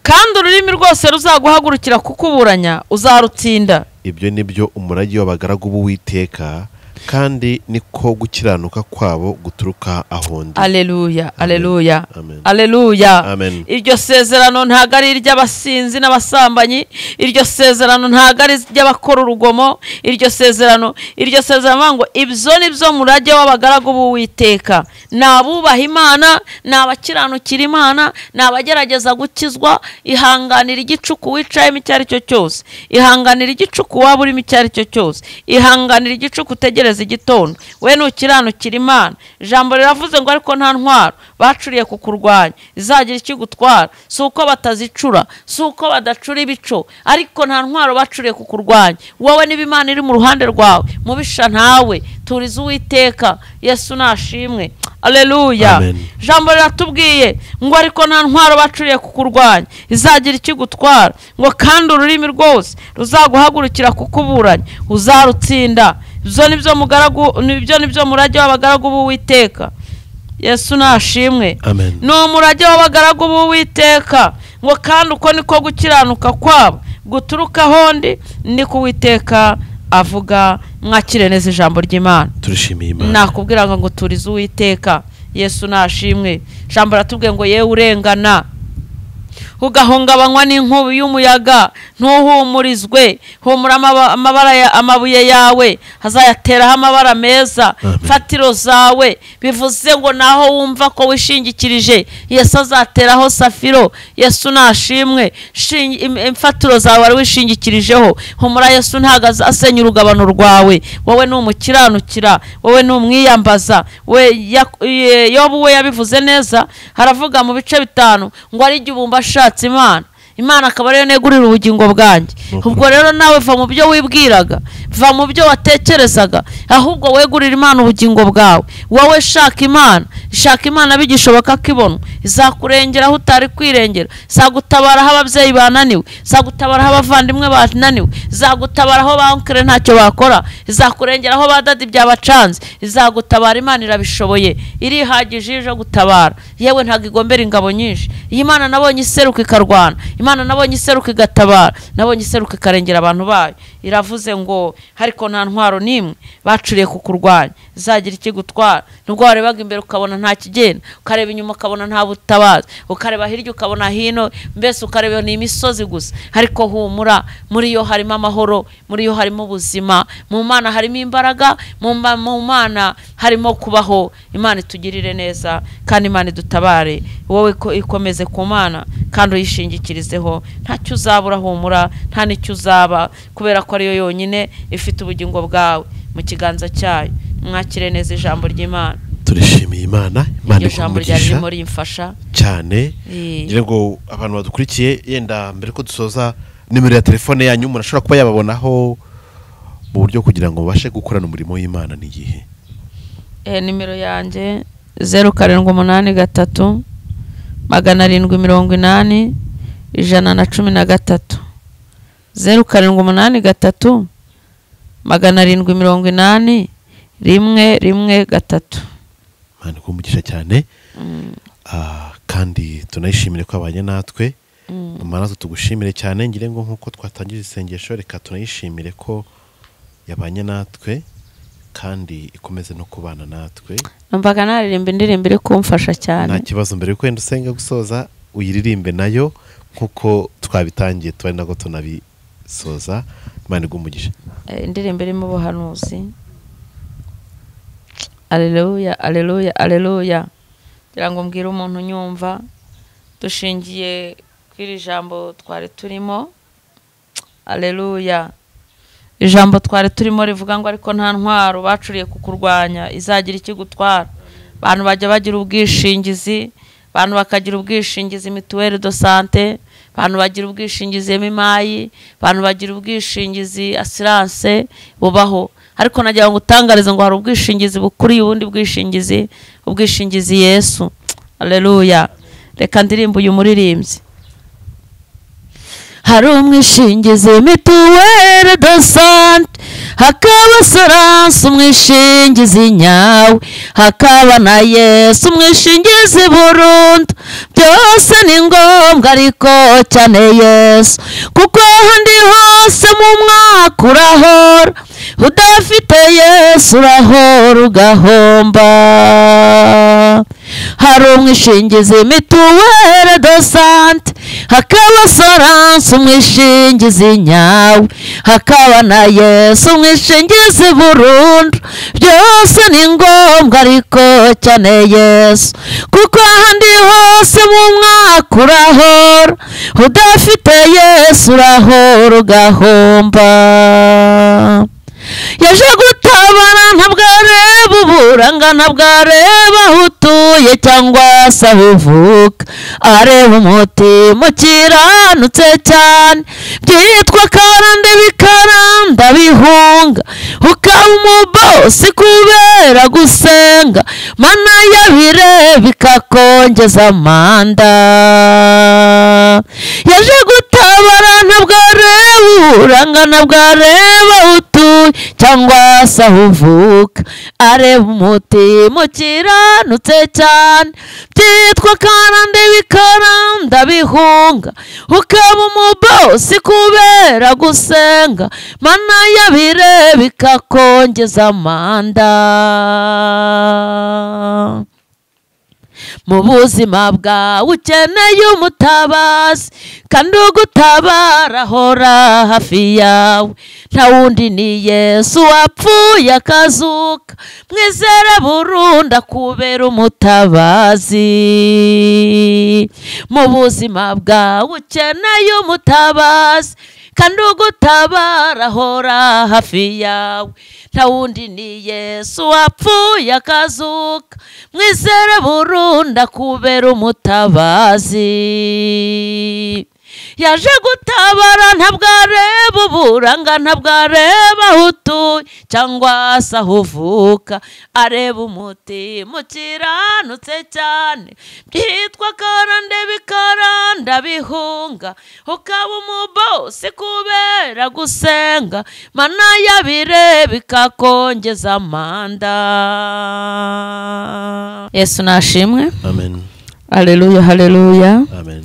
kandi ururimi rwose ruzaguhagurukira kukuburanya uzarutsinda ibyo ni byo umurage w'abagaragu b'uwiteka kandi niko gukiranuka kwabo guturuka aho ndi aleluya aleluya Amen. aleluya Amen. iryo sezerano ntabwo ari iry'abasinzi n'abasambanyi iryo sezerano ntabwo ari iry'abakora urugomo iryo sezerano iryo sezerano bavuga ngo ibyo ni byo murage w'abagaragu b'uwiteka ni abubaha imana ni abakiranukira imana ni abagerageza gukizwa ihanganira igicuku wicayemo icyo ari cyo cyose ihanganira igicuku waba urimo icyo ari cyo cyose ihanganira igicuku utegereza igitondo we nukiranukira imana ijambo riravuze ngo ariko nta ntwaro bacuriye kukurwanya izagira ikigutwara si uko batazicura si uko badacura ibico ariko nta ntwaro bacuriye kukurwanya wowe niba imana iri mu ruhande rwawe mubisha ntawe turiza uwiteka yesu nashimwe aleluya Amen. ijambo riratubwiye ngo ariko nta ntwaro bacuriye kukurwanya izagira ikigutwara ngo kandi ururimi rwose ruzaguhagurukira kukuburanya uzarutsinda ibyo ni byo mugaragu ni byo ni byo murage w'abagaragu b'uwiteka yesu nashimwe amen ni umurage w'abagaragu b'uwiteka ngo kandi uko niko gukiranuka kwabo guturuka ahondi ni ku witeka avuga mwakire neza ijambo ry'imana turishimiye imana nakubwira ngo turize uwiteka yesu nashimwe ijambo ratubwiye ngo yewe urengana ugahungabanywa n'inkubi y'umuyaga ntuhumurizwe humura amaba- amabara ya- amabuye yawe hazayateraho amabara meza Amen. fatiro zawe bivuze ngo naho wumva ko wishingikirije yesu azateraho safiro yesu nashimwe Shingi- im- imfatiro zawe wari wishingikirijeho humura yesu ntabwo azasenya urugabano rwawe wowe ni umukiranukira wowe ni umwiyambaza we Yak- ye- yobu we yabivuze neza haravuga mu bice bitanu ngo ari igihe ubumba ashatse imana imana akaba ariyo negurira ubugingo bwanjye Nukuri. ubwo rero nawe va mu byo wibwiraga va mu byo watekerezaga ahubwo wegurire imana ubugingo bwawe wowe shaka imana shaka imana bigishoboka ko ibonwa izakurengera aho utari kwirengera izagutabara aho ababyeyi bananiwe izagutabara aho abavandimwe bananiwe izagutabara aho bankere ntacyo bakora izakurengera aho ba dadi byabacanze izagutabara imana irabishoboye irihagije ije gutabara yewe ntabwo igombera ingabo nyinshi iyi mana nabonye iseruka ikarwana imana nabonye iseruka igatabara nabonye iseruka ikarengera abantu bayo iravuze ngo ariko nta ntwaro n'imwe bacuriye ku kurwanya izagira ikigutwara nubwo warebaga imbere ukabona nta kigenda ukareba inyuma ukabona nta butabazi ukareba hirya ukabona hino mbese ukareba ni imisozi gusa ariko humura muri yo harimo amahoro muri yo harimo ubuzima mu mana harimo imbaraga mu ma- mu mana harimo kubaho imana itugirire neza kandi imana idutabare wowe ko- ikomeze ku mana kandi uyishingikirizeho ntacyo uzabura humura nta n'icyo uzaba kubera ko ariyo yonyine ifite ubugingo bwawe mu kiganza cyayo mwakire neza ijambo ry'imana turishimiye imana imana iryo iguha jambo ryari umugisha ririmo rimfasha cyane Eh. ngira ngo abantu badukurikiye yenda mbere ko dusoza nimero ya telefone yanyu umuntu ashobora kuba yababonaho mu buryo kugira ngo babashe gukorana umurimo w'imana ni igihe Eh, nimero yanjye zeru karindwi umunani gatatu magana arindwi mirongo inani ijana na cumi na gatatu zeru karindwi umunani gatatu magana arindwi mirongo inani rimwe rimwe gatatu imana iguha umugisha cyane Ah, kandi tunayishimire ko abanye natwe imana natwe tugushimire cyane ngira ngo nk'uko twatangije isengesho reka tunayishimire ko yabanye natwe kandi ikomeze no kubana natwe numvaga naririmba indirimbo iri kumfasha nta cyane kibazo mbere yuko wenda usenga gusoza uyiririmbe nayo nk'uko twabitangiye tuba ari nako tunabisoza imana igumugisha Eh, indirimbo irimo ubuhanuzi aleluya aleluya aleluya kugira ngo mbwire umuntu unyumva dushingiye kuri iri jambo twari turimo aleluya ijambo twari turimo rivuga ngo ariko nta ntwaro bacuriye ku kurwanya izagira ikigutwara abantu bajya bagira ubwishingizi abantu bakagira ubwishingizi mituweli do sante abantu bagira ubwishingizi emimayi abantu bagira ubwishingizi asiranse bubaho ariko nagira ngo utangarize ngo hari ubwishingizi bukuriye ubundi bwishingizi ubwishingizi yesu aleluya reka ndirimba uyu muririmbyi hari umwishingizi mituweli do sante hakaba soranse umwishingizi nyawe hakaba na yesu umwishingizi burundu byose ni ngombwa ariko cyane yesu kuko ahandi hose mu mwaka urahora udafite yesu urahora ugahomba hari umwishingizi mituweli do sante hakaba soranse umwishingizi nyawe hakaba na yesu umwishingizi burundu byose ni ngombwa ariko cyane yesu kuko ahandi hose mu mwaka urahora udafite yesu urahora ugahomba yaje gutabara ntabwo areba uburangana ntabwo areba aho utuye cyangwa se aho uvuka areba umutima ukiranutse cyane byitwa karande bikaranda bihunga ukaba umubosi kubera gusenga mana yabireba ikakongeza amanda yaje gutabara ntabwo areba urangana bwareba aho utuye cyangwa se aho uvuka areba umutima ukiranutse cyane byitwa karande bikaranda bihunga ukaba umubosi kubera gusenga mana yabire bikakongeza amanda mu buzima bwawe ukeneye umutabazi kandi ugutabara ahora hafi yawe nta wundi ni yesu wapfuye akazuka mwizere burundu akubera umutabazi mu buzima bwawe ukeneye umutabazi kandi ugutabara ahora hafi yawe nta wundi ni yesu wapfuye akazuka mwizere burundu akubera umutabazi yaje gutabara ntabwo areba uburanga ntabwo areba aho utuye cyangwa se aho uvuka areba umutima ukiranutse cyane byitwa karande bikaranda bihunga ukaba umubosi kubera gusenga mana yabire bikakongeza amanda yesu nashimwe amen hareruya hareruya amen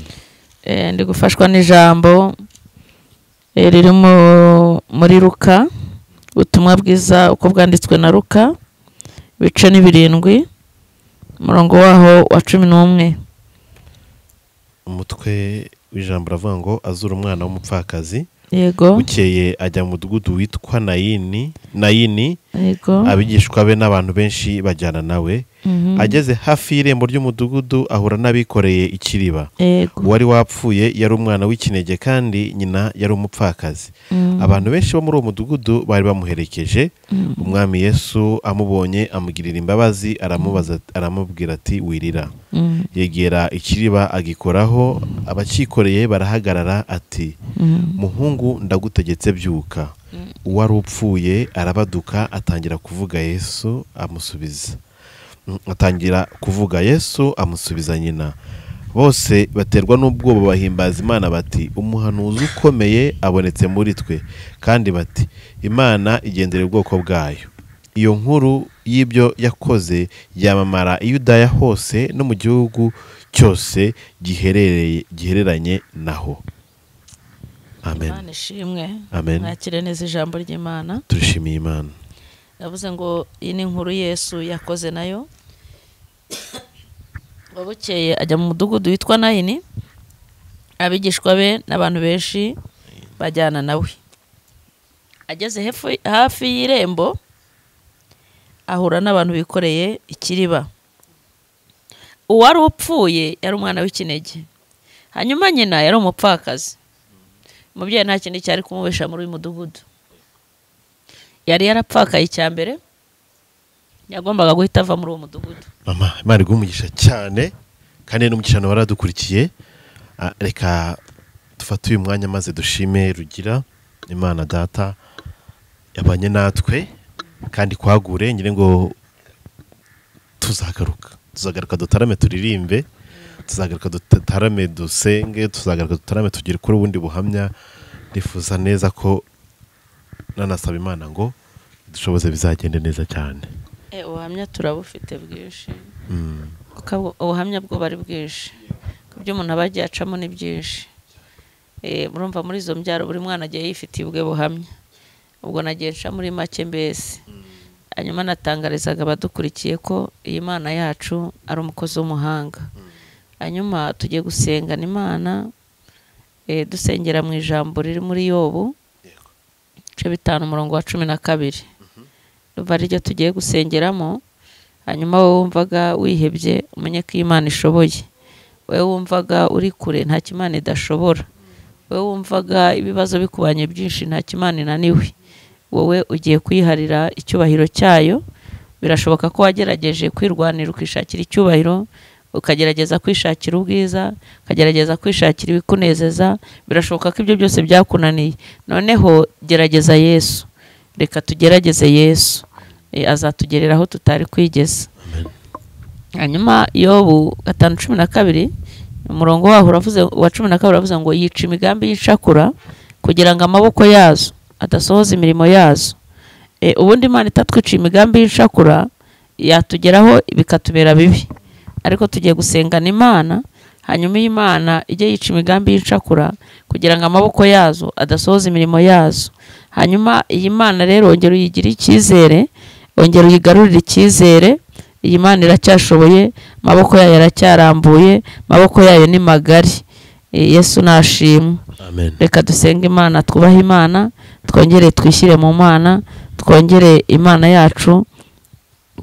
Eh, ndi gufashwa n'ijambo eh, riri mu- muri ruka ubutumwa bwiza uko bwanditswe na ruka bice ni birindwi umurongo waho wa cumi n'umwe umutwe w'ijambo uravuga ngo azura umwana w'umupfakazi yego bukeye ajya mu mudugudu witwa nayini nayini yego abigishwa be n'abantu benshi bajyana nawe mhm, ageze hafi y'irembo ry'umudugudu ahura n'abikoreye ikiriba yego uwari wapfuye yari umwana w'ikinege kandi nyina yari umupfakazi mhm, abantu benshi bo muri uwo mudugudu bari bamuherekeje mhm, umwami yesu amubonye amugirira imbabazi aramubaza aramubwira ati wirira mhm, yegera ikiriba agikoraho abakikoreye barahagarara ati mhm. muhungu ndagutegetse byuka uwari upfuye arabaduka atangira kuvuga yesu amusubiza Mm, atangira kuvuga yesu amusubiza nyina bose baterwa n'ubwoba bahimbaza imana bati umuhanuzi ukomeye abonetse muri twe kandi bati imana igendera ubwoko bwayo iyo nkuru y'ibyo yakoze yamamara i yudaya hose no mu gihugu cyose giherereye gihereranye naho amen Imana ishimwe Amen. mwakire neza ijambo ry'imana turishimiye imana yavuze ngo iyi ni inkuru yesu yakoze nayo ngo bukeye ajya mu mudugudu witwa nayini abigishwa be n'abantu benshi bajyana nawe ageze hefu- hafi y'irembo ahura n'abantu bikoreye ikiriba uwari upfuye yari umwana w'ikinege hanyuma nyina yari umupfakazi umubyeyi nta kindi cyari kumubesha muri uyu mudugudu yari yarapfakaye icya mbere yagombaga guhita ava muri uwo mudugudu mama imana iguhe umugisha cyane kandi n'umugisha nawe waradukurikiye Ah, reka dufate uyu mwanya maze dushime rugira imana data yabanye natwe kandi kwagure nyine ngo tuzagaruka tuzagaruka dutarame turirimbe tuzagaruka dutarame dusenge tuzagaruka dutarame tugire kuri ubundi buhamya nifuza neza ko nanasaba imana ngo dushoboze bizagende neza cyane ubuhamya turabufite bwinshi Mm. kuko abu- ubuhamya bwo ari bwinshi ku byo umuntu aba agiye acamo ni byinshi Eh, murumva muri izo mbyaro buri mwana agiye yifitiye ubwe buhamya ubwo nagiye nca muri make mbese hanyuma natangarizaga abadukurikiye ko iyi mana yacu ari umukozi w'umuhanga hanyuma tugiye gusengana imana eh, dusengera mu ijambo riri muri yobu ibice bitanu umurongo wa cumi na kabiri ruba ariryo tugiye gusengeramo hanyuma wowe wumvaga wihebye umenye ko imana ishoboye wowe wumvaga uri kure nta kimana idashobora wowe wumvaga ibibazo bikubanye byinshi nta kimana inaniwe wowe ugiye kuyiharira icyubahiro cyayo birashoboka ko wagerageje kwirwanira ukishakira icyubahiro ukagerageza kwishakira ubwiza ukagerageza kwishakira ibikunezeza birashoboka ko ibyo byose byakunaniye noneho gerageza yesu reka tugerageze yesu Eh, azatugerera aho tutari kwigeza hanyuma yobu gatanu cumi na kabiri umurongo waho uravuze wa cumi na kabiri uravuze ngo yica imigambi y'icakura kugira ngo amaboko yazo adasohoza imirimo yazo E, ubundi imana itatwiciye imigambi y'icakura yatugeraho bikatubera bibi ariko tugiye gusengana imana hanyuma iyo imana ijye yica imigambi y'icakura kugira ngo amaboko yazo adasohoza imirimo yazo hanyuma iyi mana rero ongera uyigire icyizere ongera uyigarurire icyizere iyi mana iracyashoboye amaboko yayo aracyarambuye amaboko yayo ni magari E, yesu nashimwe amen reka dusenge imana twubahe imana twongere twishyire mu mana twongere imana yacu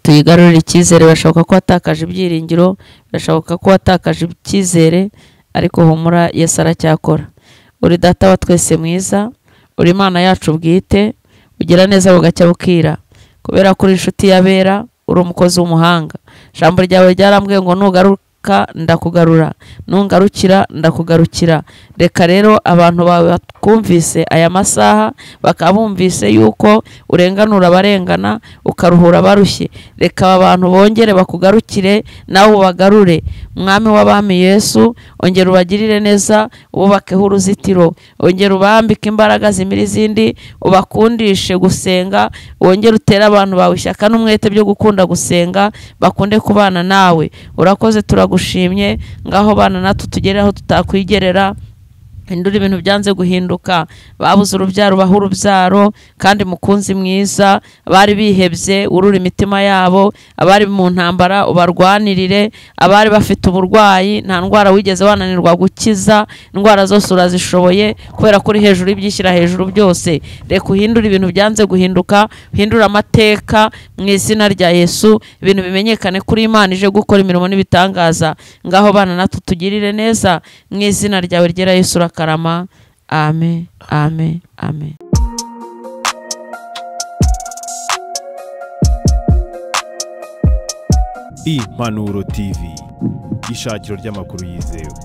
tuyigarurire icyizere birashoboka ko watakaje ibyiringiro birashoboka ko watakaje icyizere ariko humura yesu aracyakora uri data wa twese mwiza uri imana yacu bwite ugira neza bugacya bukira kubera ko uri inshuti y'abera uri umukozi w'umuhanga ijambo ryawe ryarambwiye ngo nugaruka ndakugarura nungarukira ndakugarukira reka rero abantu bawe bakumvise aya masaha bakaba bumvise yuko urenganura abarengana ukaruhura abarushye reka aba bantu bongere bakugarukire nawe ubagarure mwami w'abami yesu ongera ubagirire neza ububakeho uruzitiro ongera ubambike imbaraga zimira izindi ubakundishe gusenga wongere utere abantu bawe ishyaka n'umwete byo gukunda gusenga bakunde kubana nawe urakoze turagushimye ngaho bana natwe tugere aho tutakwigerera hindura ibintu byanze guhinduka babuze urubyaro baha urubyaro kandi mukunzi mwiza abari bihebye urura imitima yabo abari mu ntambara ubarwanirire abari bafite uburwayi nta ndwara wigeze wananirwa gukiza indwara zose urazishoboye kubera ko uri hejuru y'ibyishyira hejuru byose reka uhindure ibintu byanze guhinduka uhindure amateka mu izina rya yesu ibintu bimenyekane kuri imana ije gukora imirimo n'ibitangaza ngaho bana natwe tugirire neza mu izina ryawe ryera yesu urakarama amen amen amen impanuro tv ishakiro ry'amakuru yizewe